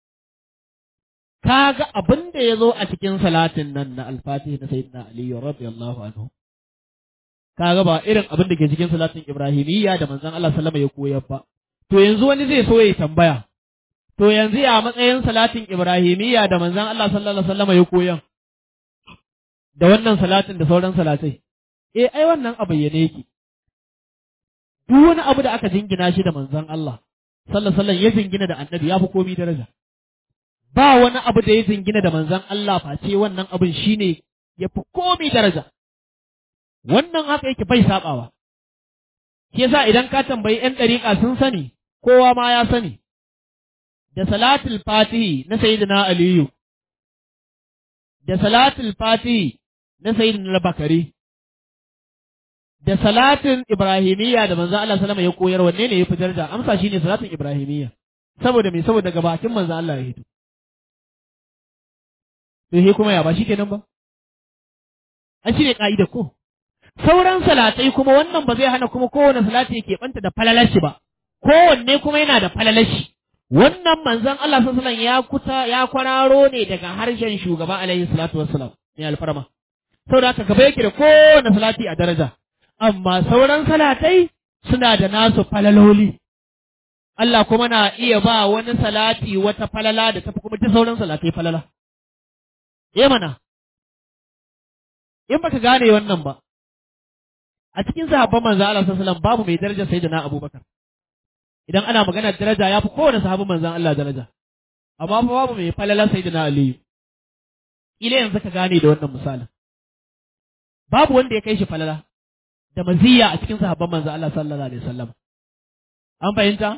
kaga abin da yazo a cikin salatin nan na al-fatihi na sayyidina ali radiyallahu anhu kaga ba irin abin da ke cikin salatin ibrahimiyya da manzon Allah sallama ya koyar ba to yanzu wani zai so ya tambaya to yanzu ya matsayin salatin ibrahimiyya da manzon Allah sallallahu alaihi wasallam ya koyan da wannan salatin da sauran salatai eh ai wannan a bayyane yake duk wani abu da aka jingina shi da manzon Allah sallallahu alaihi wasallam ya jingina da annabi ya fi komi daraja ba wani abu da ya jingina da manzon Allah face wannan abin shine ya fi komi daraja wannan haka yake bai sabawa shi yasa idan ka tambayi yan dariƙa sun sani kowa ma ya sani da salatul fatihi na sayyidina aliyu da salatul fatihi na sayyidina bakari da salatin ibrahimiyya da manzo Allah sallama ya koyar wanne ne ya fi daraja amsa shine salatin ibrahimiyya saboda me saboda daga bakin manzo Allah ya hito to he kuma ya ba shikenan ba an shine ka'ida ko sauran salatai kuma wannan ba zai hana kuma kowane salati yake banta da falalashi ba kowanne kuma yana da falalashi wannan manzon Allah sallallahu alaihi ya kuta ya kwararo ne daga harshen shugaba alaihi salatu wassalam ne alfarma saboda haka gaba yake da kowane salati a daraja amma sauran salatai suna da nasu falaloli Allah kuma na iya ba wani salati wata falala da tafi kuma duk sauran salatai falala eh mana in baka gane wannan ba a cikin sahabban manzo Allah sallallahu alaihi wasallam babu mai daraja sayyidina Abubakar idan ana magana daraja ya fi kowane sahabin manzon Allah daraja amma fa babu mai falala sayyidina Aliyu ila yanzu ka gane da wannan misalin babu wanda ya kai shi falala da maziya a cikin sahabban manzon Allah sallallahu alaihi wasallam an fahimta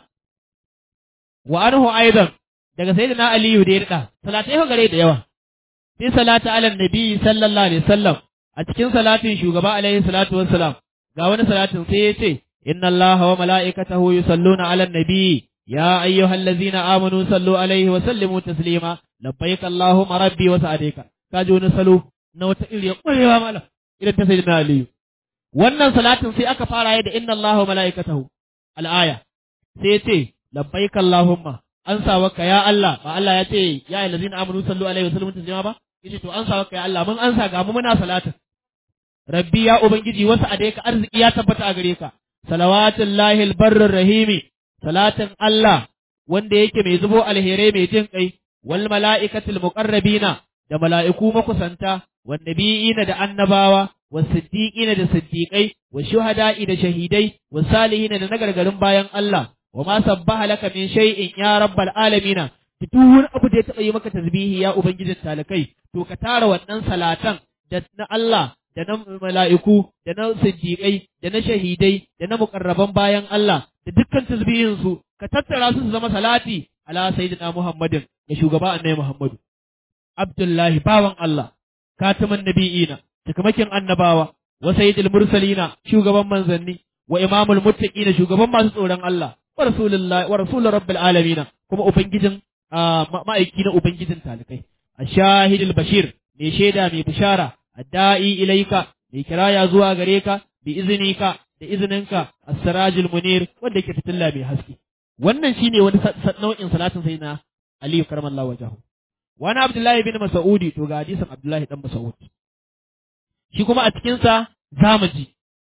wa anhu aidan daga sayyidina Aliyu da ya rika salatai ho gare da yawa fi salati ala nabi sallallahu alaihi wasallam a cikin salatin shugaba alaihi salatu wassalam ga wani salatin sai ya ce inna allaha wa mala'ikatahu yusalluna ala nabi ya ayyuhallazina amanu sallu alaihi wa sallimu taslima labbaik allahumma rabbi wa sa'adika kaji wani salo na wata iri ƙwarewa mala idan ta sayyidina aliyu wannan salatin sai aka fara yi da inna allaha wa mala'ikatahu al'aya sai ya ce labbaik allahumma an sa waka ya Allah ba Allah ya ce ya ayyuhallazina amanu sallu alaihi wa sallimu taslima ba yace to an sa waka ya Allah mun an sa ga mu muna salatin rabbi ya ubangiji wasu a ka arziki ya tabbata a gare ka salawatullahi albarrir rahimi salatin Allah wanda yake mai zubo alherai mai jin kai wal mala'ikatul muqarrabina da mala'iku makusanta wan nabiyina da annabawa was siddiqina da siddiqai was shuhada'i da shahidai was salihina da nagargarin bayan Allah wa ma sabbaha laka min shay'in ya rabbal alamina duk wani abu da ya taɓa yi maka tasbihi ya ubangijin talakai to ka tara wannan salatan da na Allah da na mala'iku, da na siddiƙai, da na shahidai, da na muƙarraban bayan Allah, da dukkan tasbihinsu, ka tattara su su zama salati ala sayyidina Muhammadin ga shugaba annabi Muhammadu. Abdullahi bawan Allah, katiman nabi'ina, cikamakin annabawa, wa sayyidul mursalina, shugaban manzanni, wa imamul muttaqina, shugaban masu tsoron Allah, wa rasulullahi wa rasulur rabbil alamin, kuma ubangijin ma'aiki na ubangijin talikai. Ashahidul bashir, mai shaida mai bishara, adda'i ilaika mai kiraya zuwa gare ka bi izinika da izininka as-sirajul munir wanda yake fitilla mai haske wannan shine wani nau'in salatin sai na Ali karamallahu wajahu wani Abdullahi bin Mas'udi to ga hadisin Abdullahi dan Mas'ud shi kuma a cikin sa zamu ji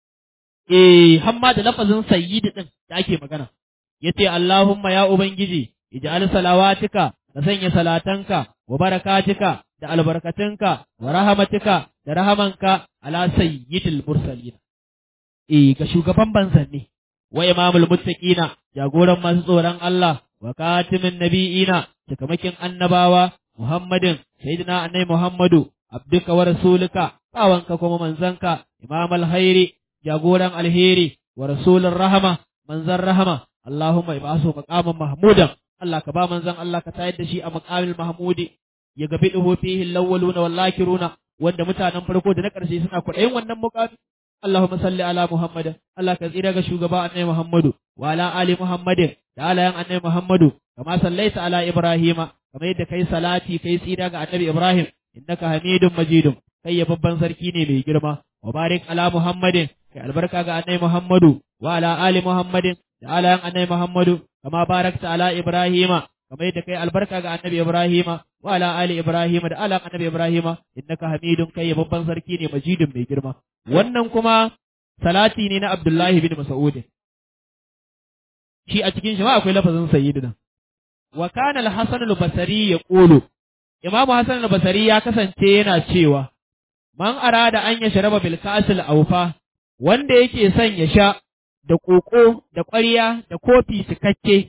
eh hamma da lafazin sayyidi din da ake magana yace Allahumma ya ubangiji ij'al salawatika ka sanya salatanka wa barakatika da albarkatunka wa rahamatika da rahamanka ala sayyidil mursalin eh ga shugaban banzanni wa imamul muttaqina jagoran masu tsoron Allah wa katimin nabiyina cikamakin annabawa Muhammadin sayyidina annabi Muhammadu abduka wa rasulika bawanka kuma manzanka imamul khairi jagoran alheri wa rasulur rahama manzan rahama Allahumma ibasu maqaman mahmudan Allah ka ba manzan Allah ka tayar da shi a maqamil mahmudi ya gabi duhu fihi lawwaluna wal lakiruna wanda mutanen farko da na ƙarshe suna kuɗayin wannan muqami Allahumma salli ala Muhammad Allah ka tsira ga shugaba annabi Muhammadu wa ala ali Muhammadin da alayan annabi Muhammadu kama sallaita ala Ibrahima kamar yadda kai salati kai tsira ga annabi Ibrahim innaka Hamidum Majidum kai ya babban sarki ne mai girma wa barik ala Muhammadin kai albarka ga annabi Muhammadu wa ala ali Muhammadin da alayan annabi Muhammadu kama barakta ala Ibrahima kamar yadda kai albarka ga annabi Ibrahima wa ala ali Ibrahima da ala annabi Ibrahima innaka Hamidun kai babban sarki ne majidun mai girma wannan kuma salati ne na Abdullahi bin Mas'ud shi a cikin shi ma akwai lafazin sayyidina wa kana al-hasan al-basri yaqulu imamu hasan al-basri ya kasance yana cewa man arada an ya sharaba bil kasil awfa wanda yake son ya sha da koko da ƙwarya da kofi cikakke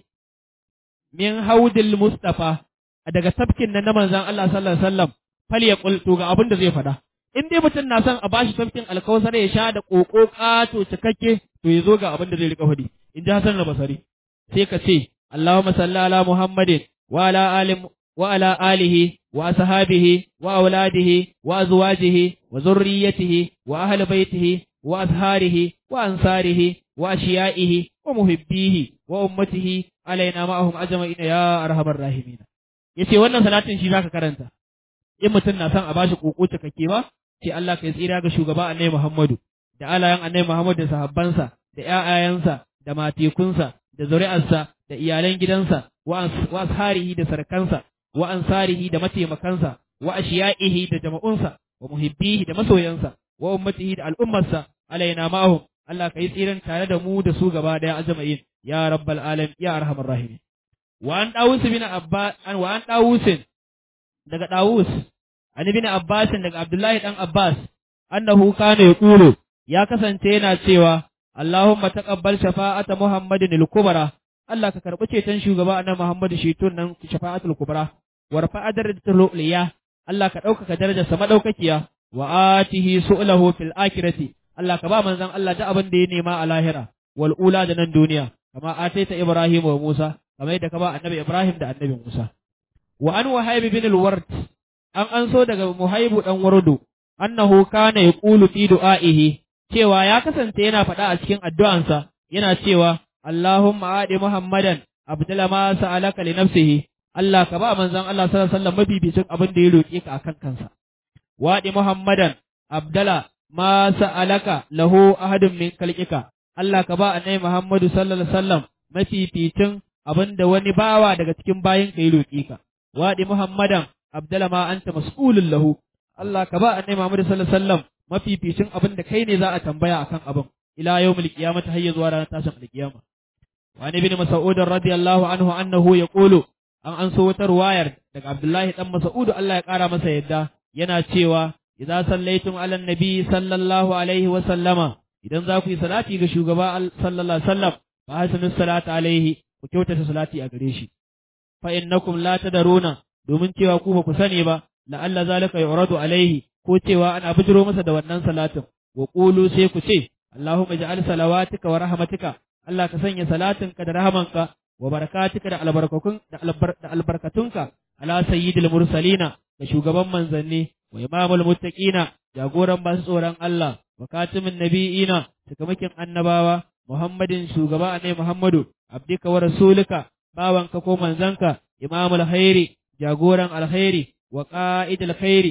min haudil mustafa daga tafkin nan na manzon Allah sallallahu alaihi wasallam fal ya to ga abin da zai faɗa in dai mutum na son a bashi tafkin alkawsar ya sha da koko kato cikakke to ya zo ga abin da zai rika faɗi in ji Hassan al-Basri sai ka ce Allahumma salli ala Muhammadin wa ala ali wa ala alihi wa ashabihi wa auladihi wa azwajihi wa zurriyyatihi wa ahli baitihi wa azharihi wa ansarihi wa ashiyaihi wa muhibbihi wa ummatihi alaina ma'ahum ajma'ina ya arhamar rahimin yace wannan salatin shi zaka karanta in mutum na son a bashi koko cikakke ba sai Allah kai tsira ga shugaba Annabi Muhammadu da alayan Annabi Muhammadu da sahabbansa da ƴaƴayensa da matekunsa da zuri'arsa da iyalan gidansa wa asharihi da sarkansa wa ansarihi da mataimakansa wa ashiyaihi da jama'unsa wa muhibbihi da masoyansa wa ummatihi da al'ummarsa alaina ma'ahum Allah kai tsiran tare da mu da su gaba daya ajma'in ya rabbal alamin ya arhamar rahimin wa an dawus bin abbas wa an dawusin daga dawus an ibn abbas daga abdullahi dan abbas annahu kana yaqulu ya kasance yana cewa Allahumma taqabbal shafa'ata Muhammadin al-kubra Allah ka karbi ceton shugaba annabi Muhammadu shitun nan shafa'atul kubra warfa darajatul uliya Allah ka ɗaukaka darajarsa madaukakiya wa atihi su'lahu fil akhirati Allah ka ba manzon Allah da abin da ya nema a lahira wal ula da nan duniya kama ataita Ibrahim wa Musa kamar yadda ka ba annabi Ibrahim da annabi Musa wa an wahayb bin al-ward an an so daga muhaibu dan wardu annahu kana yaqulu fi du'aihi cewa ya kasance yana faɗa a cikin addu'ansa yana cewa Allahumma adi Muhammadan abdala ma sa'alaka li nafsihi Allah ka ba manzon Allah sallallahu alaihi wasallam mabibicin abin da ya roƙe ka akan kansa wadi Muhammadan abdala ma sa'alaka lahu ahadun min kalqika Allah ka ba annabi Muhammadu sallallahu alaihi wasallam mafificin abin da wani bawa daga cikin bayin ka ya roƙe ka wadi Muhammadan abdala ma anta mas'ulun lahu Allah ka ba annabi Muhammadu sallallahu alaihi wasallam mafificin abin da kai ne za a tambaya akan abin ila yawmil qiyamati hayya zuwa ranar tashin alqiyama wa an ibn mas'ud radiyallahu anhu annahu yaqulu an an so wata ruwayar daga Abdullahi dan Mas'ud Allah ya kara masa yadda yana cewa idza sallaitum ala nabi sallallahu alaihi wa sallama idan za ku yi salati ga shugaba sallallahu alaihi wasallam fa hasinu salata alaihi ku kyautata salati a gare shi fa innakum la tadaruna domin cewa ku ba ku sani ba la'alla zalika yuradu alaihi ko cewa ana bijiro masa da wannan salatin wa qulu sai ku ce Allahumma ij'al salawatika wa rahmatika Allah ka sanya salatinka da rahamanka wa barakatika da albarkakun da albarkatunka ala sayyidil mursalina da shugaban manzanni wa imamul muttaqina jagoran masu tsoron Allah wa katimin nabiyina takamakin annabawa Muhammadin shugaba annabi Muhammadu abdika wa rasulika bawanka ko manzanka imamul khairi jagoran alkhairi wa qa'idul khairi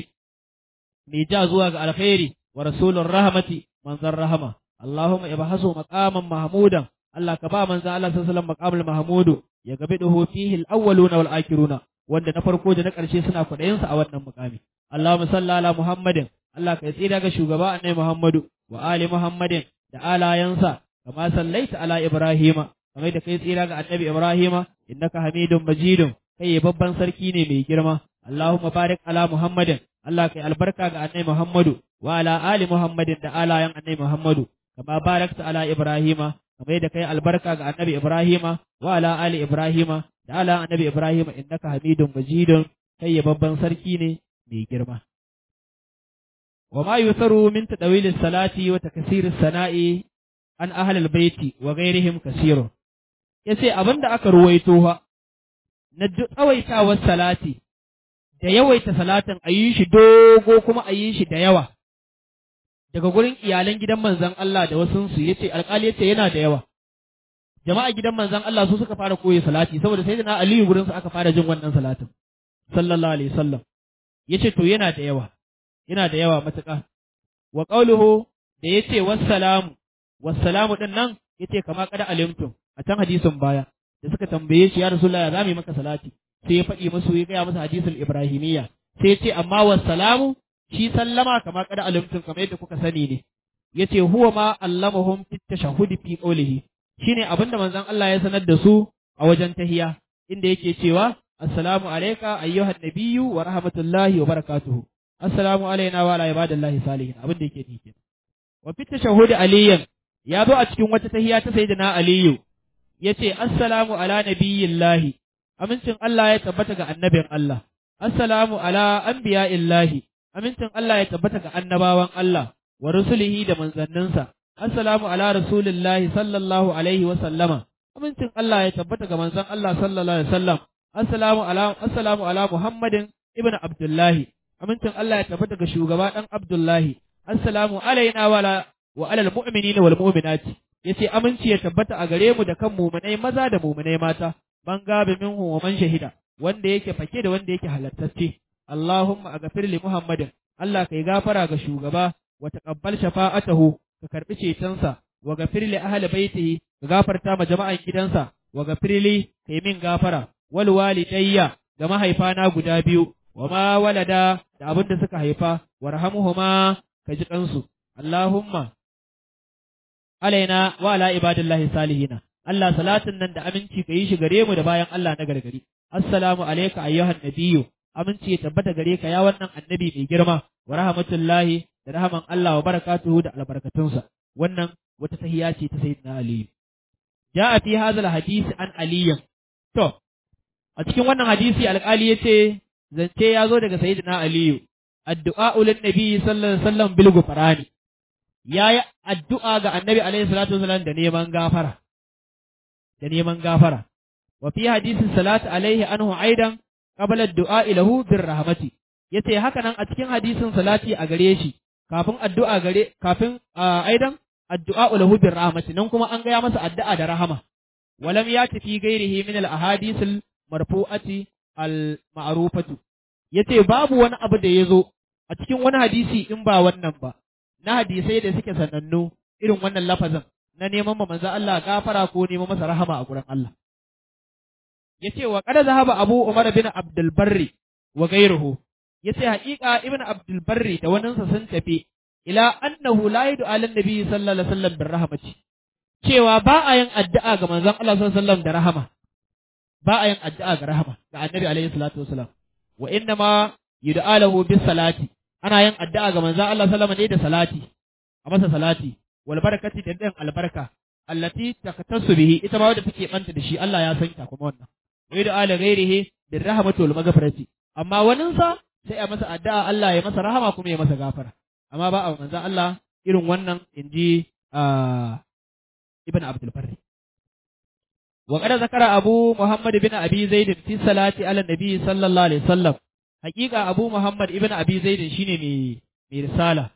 mai ja zuwa ga alkhairi wa rasulur rahmati manzan rahama Allahumma ibhasu maqaman mahmudan Allah ka ba manzo Allah sallallahu alaihi wasallam maqamul mahmudu ya gabe dahu fihi al-awwaluna wal akhiruna wanda na farko da na ƙarshe suna kwaɗayin sa a wannan muqami Allahumma salli ala Muhammadin Allah ka tsira ga shugaba annabi Muhammadu wa ali Muhammadin da alayansa kama sallaita ala Ibrahima kamar da kai tsira ga annabi Ibrahima innaka Hamidum Majidun kai babban sarki ne mai girma Allahumma barik ala Muhammadin Allah kai albarka ga annabi Muhammadu wa ala ali Muhammadin da alayan annabi Muhammadu kama barakta ala Ibrahima kamar yadda kai albarka ga annabi Ibrahima wa ala ali Ibrahima da ala annabi Ibrahima innaka hamidun majidun kai ya babban sarki ne mai girma wa ma yusaru min tadawil salati wa taksir sana'i an ahli albayti wa ghairihim kasirun yace abinda aka ruwaito ha na tsawaitawar salati da yawaita salatin a yi shi dogo kuma a yi shi da yawa daga gurin iyalan gidan manzon Allah da wasu su yace alƙali yace yana da yawa jama'a gidan manzon Allah su suka fara koyi salati saboda sai na Aliyu gurin su aka fara jin wannan salatin sallallahu alaihi wasallam yace to yana da yawa yana da yawa matuƙa wa qauluhu da yace wassalamu wassalamu din nan yace kama kada alimtum a can hadisin baya da suka tambaye shi ya rasulullah ya zamu maka salati sai ya faɗi musu ya gaya musu hadisul ibrahimiyya sai ya ce amma wassalamu shi sallama kama kada alimtum kamar yadda kuka sani ne yace huwa ma allamahum fit tashahhud fi qawlihi shine abinda manzon Allah ya sanar da su a wajen tahiya inda yake cewa assalamu alayka ayyuhan nabiyyu wa rahmatullahi wa barakatuhu assalamu alayna wa ala ibadillahi salihin abin da yake nufi wa fi tashahhud aliyan ya zo a cikin wata tahiya ta sayyidina aliyu yace assalamu ala nabiyyillahi amincin Allah ya tabbata ga annabin Allah assalamu ala anbiya'illahi amincin Allah ya tabbata ga annabawan Allah wa rusulihi da manzanninsa assalamu ala rasulillahi sallallahu alaihi wa sallama amincin Allah ya tabbata ga manzon Allah sallallahu alaihi wa sallam assalamu ala assalamu ala muhammadin ibn abdullahi amincin Allah ya tabbata ga shugaba dan abdullahi assalamu alaina wa ala wa alal mu'minina wal mu'minati yace aminci ya tabbata a gare mu da kan mu'minai maza da mu'minai mata man gabe minhu wa man shahida wanda yake fake da wanda yake halattacce Allahumma aghfir li Muhammadin Allah kai gafara ga shugaba wa taqabbal shafa'atahu ka karbi cetonsa wa ghafir li ahli baitihi ka gafarta ma jama'an gidansa wa ghafir li kai min gafara wal walidayya ga mahaifana guda biyu wa ma walada da abin da suka haifa warhamhuma ka ji kansu Allahumma alaina wa ala ibadillahi salihina Allah salatin nan da aminci ka yi shi gare mu da bayan Allah na gargari assalamu alayka ayyuhan nabiyyu aminci ya tabbata gare ka ya wannan annabi mai girma wa rahmatullahi da rahaman Allah wa barakatuhu da albarkatunsa wannan wata tahiya ce ta sayyidina Ali ja'a fi hadha hadisi an aliyin to a cikin wannan hadisi alƙali yace zance ya zo daga sayyidina aliyu addu'a ulin nabi sallallahu alaihi wasallam bil gufrani yayi addu'a ga annabi alaihi salatu wasallam da neman gafara da neman gafara wa fi hadisin salatu alaihi anhu aidan qabla ad-du'a lahu bir rahmati yace haka nan a cikin hadisin salati a gare shi kafin addu'a gare kafin aidan addu'a lahu bir rahmati nan kuma an gaya masa addu'a da rahama walam yati fi ghairihi min al-ahadith al-marfu'ati al-ma'rufatu yace babu wani abu da yazo a cikin wani hadisi in ba wannan ba na hadisai da suke sanannu irin wannan lafazin na neman manzo Allah gafara ko neman masa rahama a gurin Allah yace wa qad zahaba Abu Umar bin Abdul Barri wa ghayruhu yace haƙiƙa Ibn Abdul Barri da wannan sa sun tafi ila annahu la yadu ala nabi sallallahu alaihi wasallam bir rahmati cewa ba a yin addu'a ga manzon Allah sallallahu alaihi wasallam da rahama ba a yin addu'a ga rahama ga annabi alaihi salatu wasalam wa inna ma yud'a lahu bis salati ana yin addu'a ga manzon Allah sallallahu alaihi wasallam ne da salati a masa salati wal barakati da dan albarka allati taktasu bihi ita ma wadda take banta da shi Allah ya san ta kuma wannan wa yud'a li ghairihi bir rahmati wal maghfirati amma wanin sa sai a masa addu'a Allah ya masa rahama kuma ya masa gafara amma ba a manzon Allah irin wannan inji ibn Abdul Barri وقد ذكر أبو محمد بن أبي زيد في الصلاة على النبي صلى الله عليه وسلم حقيقة أبو محمد ابن أبي زيد شيني مي مي رسالة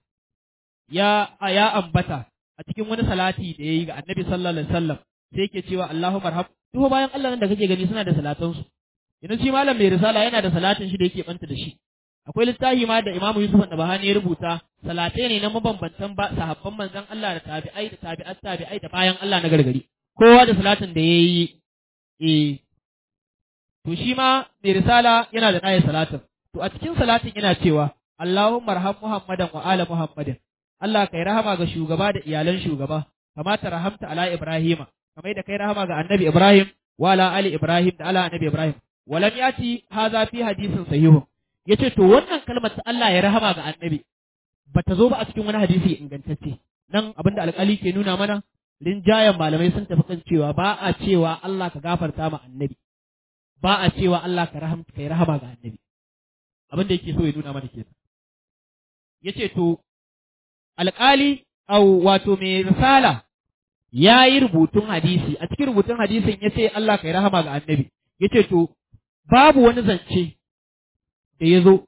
يا يا أنبتا أتكلم wani salati da yayi ga Annabi sallallahu alaihi wasallam sai yake cewa Allahumma arham duk bayan Allah nan da kake gani suna da salatan su idan shi malam mai risala yana da salatin shi da yake banta da shi akwai littafi ma da Imam Yusuf da Bahani ya rubuta salatai ne na mabambantan ba sahabban manzon Allah da tabi'ai da tabi'at tabi'ai da bayan Allah na gargari kowa da salatin da ya yi, e, to shi ma mai risala yana da ɗaya salatin, to a cikin salatin yana cewa, Allahumma raham Muhammadan wa ala Muhammadin, Allah kai rahama ga shugaba da iyalan shugaba, kamata rahamta ala Ibrahima, kamar da kai rahama ga annabi Ibrahim wa ala ali Ibrahim da ala annabi Ibrahim. Walam yati haza fi hadisin sahihu. Yace to wannan kalmar ta Allah ya rahama ga annabi bata zo ba a cikin wani hadisi ingantacce. Nan abinda alƙali ke nuna mana rinjayen malamai sun tafi kan cewa ba a cewa Allah ka gafarta ma annabi ba a cewa Allah ka rahamta kai rahama ga annabi abin da yake so ya nuna mana kenan yace to alƙali au wato mai risala ya yi rubutun hadisi a cikin rubutun hadisin ya ce Allah kai rahama ga annabi yace to babu wani zance da ya zo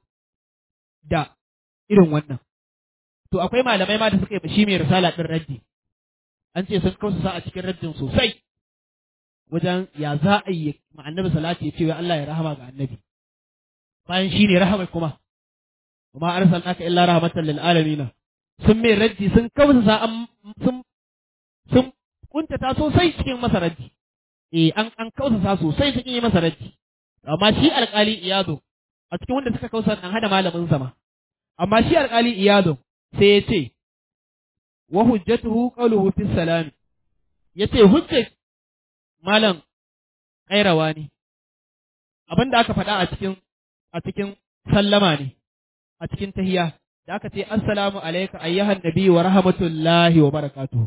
da irin wannan to akwai malamai ma da suka yi shi mai risala ɗin raddi an ce sun kausa a cikin raddin sosai wajen ya za a yi annabi salati ya ce wa Allah ya rahama ga annabi bayan shi ne rahama kuma kuma arsalnaka illa rahmatan lil alamin sun mai raddi sun kausa sun sun kuntata sosai cikin masa raddi eh an an kausa sosai cikin yi masa raddi amma shi alƙali iyado a cikin wanda suka kausa nan hada malamin sama amma shi alƙali iyado sai ya ce wa hujjatuhu qawluhu fi salam yace hujjar malam kairawa ne abin da aka faɗa a cikin a cikin sallama ne a cikin tahiya da aka ce assalamu alayka ayyuhan nabi wa rahmatullahi wa barakatuhu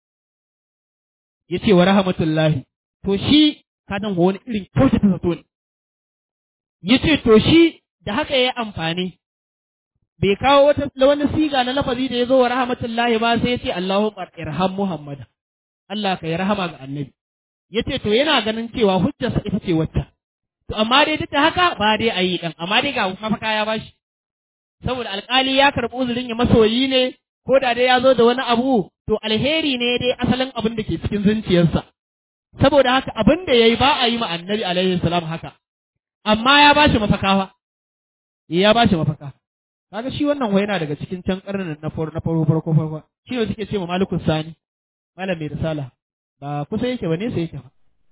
yace wa rahmatullahi to shi ka dan wani irin kyautata zato ne yace to shi da haka yayi amfani bai kawo wata wani siga na lafazi da ya zo wa rahmatullahi ba sai ya ce Allahumma irham Muhammad Allah ka yi rahama ga annabi ya ce to yana ganin cewa hujjarsa ita ce wacce to amma dai duk da haka ba dai a yi ɗan amma dai ga mafaka ya bashi saboda alƙali ya karɓi uzurin ya masoyi ne ko da dai ya zo da wani abu to alheri ne dai asalin abin da ke cikin zuciyarsa saboda haka abin da ya yi ba a yi ma annabi alaihi salam haka amma ya bashi mafaka fa ya bashi mafaka kaga shi wannan wai yana daga cikin can karnin na farko na farko farko farko shi ne suke ce ma malikul sani malam mai risala ba kusa yake ba nesa yake ba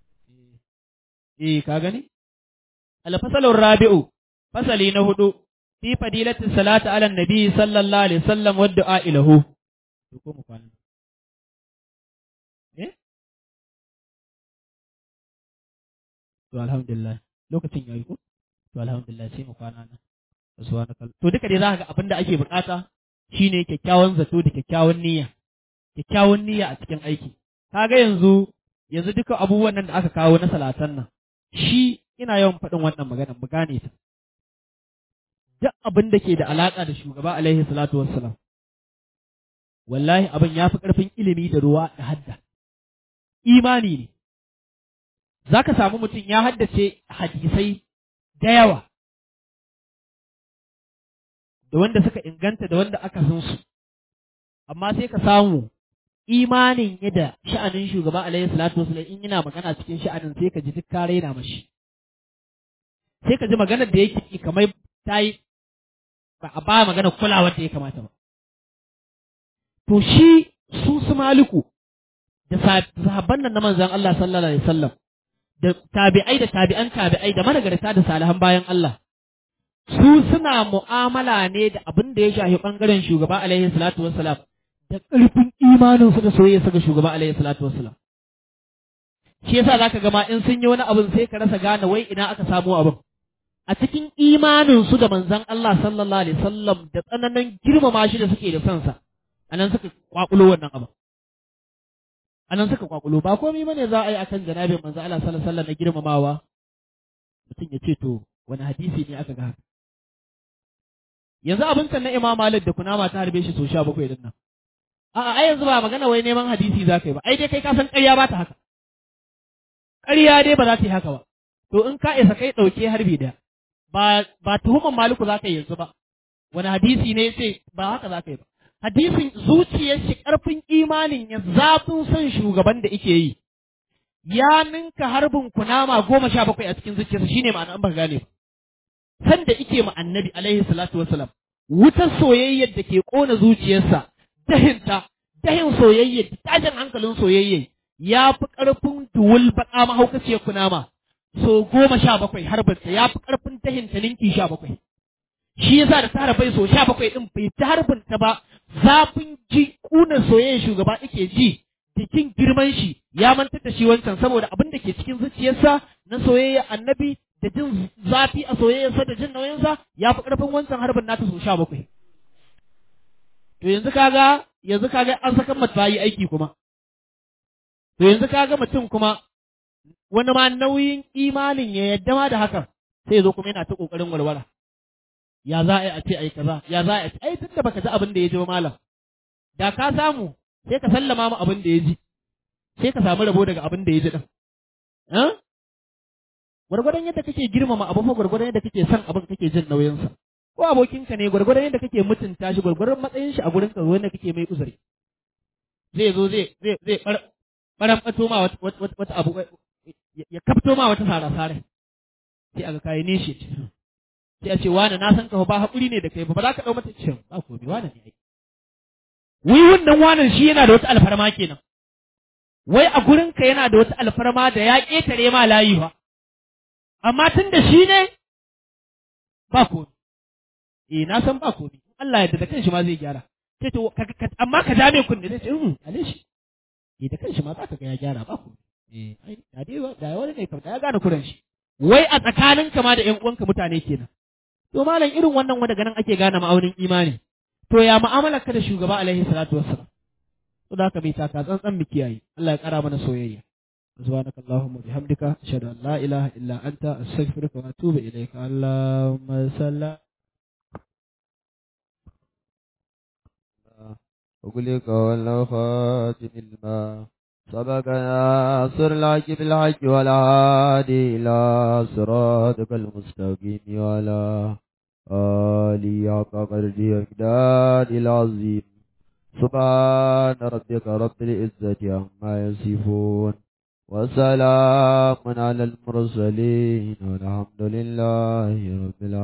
eh ka gani al-fasalur rabi'u fasali na hudu fi fadilati salati ala nabi sallallahu alaihi wasallam wa du'a ilahu to ko mu kwana eh to alhamdulillah lokacin yayi ko to alhamdulillah sai mu kwana nan subhanaka to duka dai zaka ga abin da ake bukata shine kyakkyawan zato da kyakkyawan niyya kyakkyawan niyya a cikin aiki kaga yanzu yanzu duka abubuwan nan da aka kawo na salatan nan shi ina yawan faɗin wannan magana mu gane ta duk abin da ke da alaka da shugaba alaihi salatu wassalam wallahi abin ya fi ƙarfin ilimi da ruwa da hadda imani ne za ka samu mutum ya haddace hadisai da yawa da wanda suka inganta da wanda aka san su amma sai ka samu imanin yadda sha'anin shugaba alaihi salatu wasallam in yana magana cikin sha'anin sai ka ji duk ka raina mashi sai ka ji maganar da yake kamar ta yi ba a ba magana kulawa da ya kamata ba to shi su su maliku da sahabban nan na manzon Allah sallallahu alaihi wasallam da tabi'ai da tabi'an tabi'ai da managarta da salihan bayan Allah su suna mu'amala ne da abin da ya shafi bangaren shugaba alaihi salatu wassalam da ƙarfin imanin su da soyayya ga shugaba alaihi salatu wassalam shi yasa zaka ga ma in sun yi wani abin sai ka rasa gane wai ina aka samu abin a cikin imanin su da manzon Allah sallallahu alaihi wasallam da tsananin girmama shi da suke da son sa anan suka kwakulo wannan abin anan suka kwakulo ba komai bane za a yi akan janabin manzon Allah sallallahu alaihi wasallam na girmamawa mutum ya ce to wani hadisi ne aka ga haka yanzu abin na Imam Malik da kunama ta harbe shi so 17 din nan a'a ai yanzu ba magana wai neman hadisi za ka yi ba ai dai kai ka san ƙarya ba ta haka ƙarya dai ba za ta yi haka ba to in ka isa kai ɗauke harbi da ba ba tuhuman maliku za ka yi yanzu ba wani hadisi ne sai ba haka za ka yi ba hadisin zuciyar shi ƙarfin imanin ya zafin son shugaban da ike yi ya ninka harbin kunama goma sha bakwai a cikin zuciyarsa shine ma'ana an ba gane ba sanda ike ma annabi alaihi salatu wasalam wutar soyayyar da ke ƙona zuciyarsa dahinta dahin soyayya tashin hankalin soyayya ya fi ƙarfin duwul baƙa mahaukaciyar kunama so goma sha bakwai harbinta ya fi ƙarfin dahinta ninki sha bakwai shi yasa da tara bai so sha bakwai ɗin bai ta harbinta ba zafin ji ƙunar soyayya shugaba ake ji jikin girman shi ya mantar da shi wancan saboda abin da ke cikin zuciyarsa na soyayya annabi da jin zafi a soyayyarsa da jin nauyinsa ya fi ƙarfin wancan harbin nata so sha bakwai To yanzu kaga yanzu kaga an saka mata yi aiki kuma. To yanzu kaga mutum kuma wani ma nauyin imanin ya yadda ma da hakan sai ya zo kuma yana ta kokarin walwala. Ya za a yi a ce ai kaza, ya za a yi ai tunda baka ji abin da ya ji ba malam. Da ka samu sai ka sallama mu abin da ya ji. Sai ka samu rabo daga abin da ya ji din. Eh? Gwargwadon yadda kake girmama abu fa gwargwadon yadda kake son abin kake jin nauyinsa. ko abokinka ne gwargwadon yadda kake mutunta shi gwargwadon matsayin shi a gurin ka wanda kake mai uzuri zai zo zai zai zai baran bato ma wata abu ya kafto ma wata sara sare sai aga kai ne shi sai a ce wani na san ka ba hakuri ne da kai ba za ka dau mata cin ba ko bi wani ne ai wai wannan wanan shi yana da wata alfarma kenan wai a gurin ka yana da wata alfarma da ya ketare ma layi ba amma tun da shi ne ba ko eh na san ba komai Allah ya da kanshi ma zai gyara sai to amma ka dame kunne sai ce um ale shi eh da kanshi ma za ka ga ya gyara ba komai eh ai da dai da wani ne kamar ya gane kuran shi wai a tsakaninka ma da ƴan uwanka mutane kenan to malam irin wannan wanda ganin ake gane ma'aunin imani to ya mu'amalar ka da shugaba alaihi salatu wassalam to da haka bai taka tsantsan mu kiyaye Allah ya kara mana soyayya سبحانك اللهم وبحمدك أشهد أن لا إله إلا أنت أستغفرك وأتوب إليك اللهم صل أغلق والخاتم الماء سبق ناصر الحق بالحق والهادي إلى صراطك المستقيم وعلى آله حق قدره ومقدار العظيم سبحان ربك رب العزة عما يصفون وسلام على المرسلين والحمد لله رب العالمين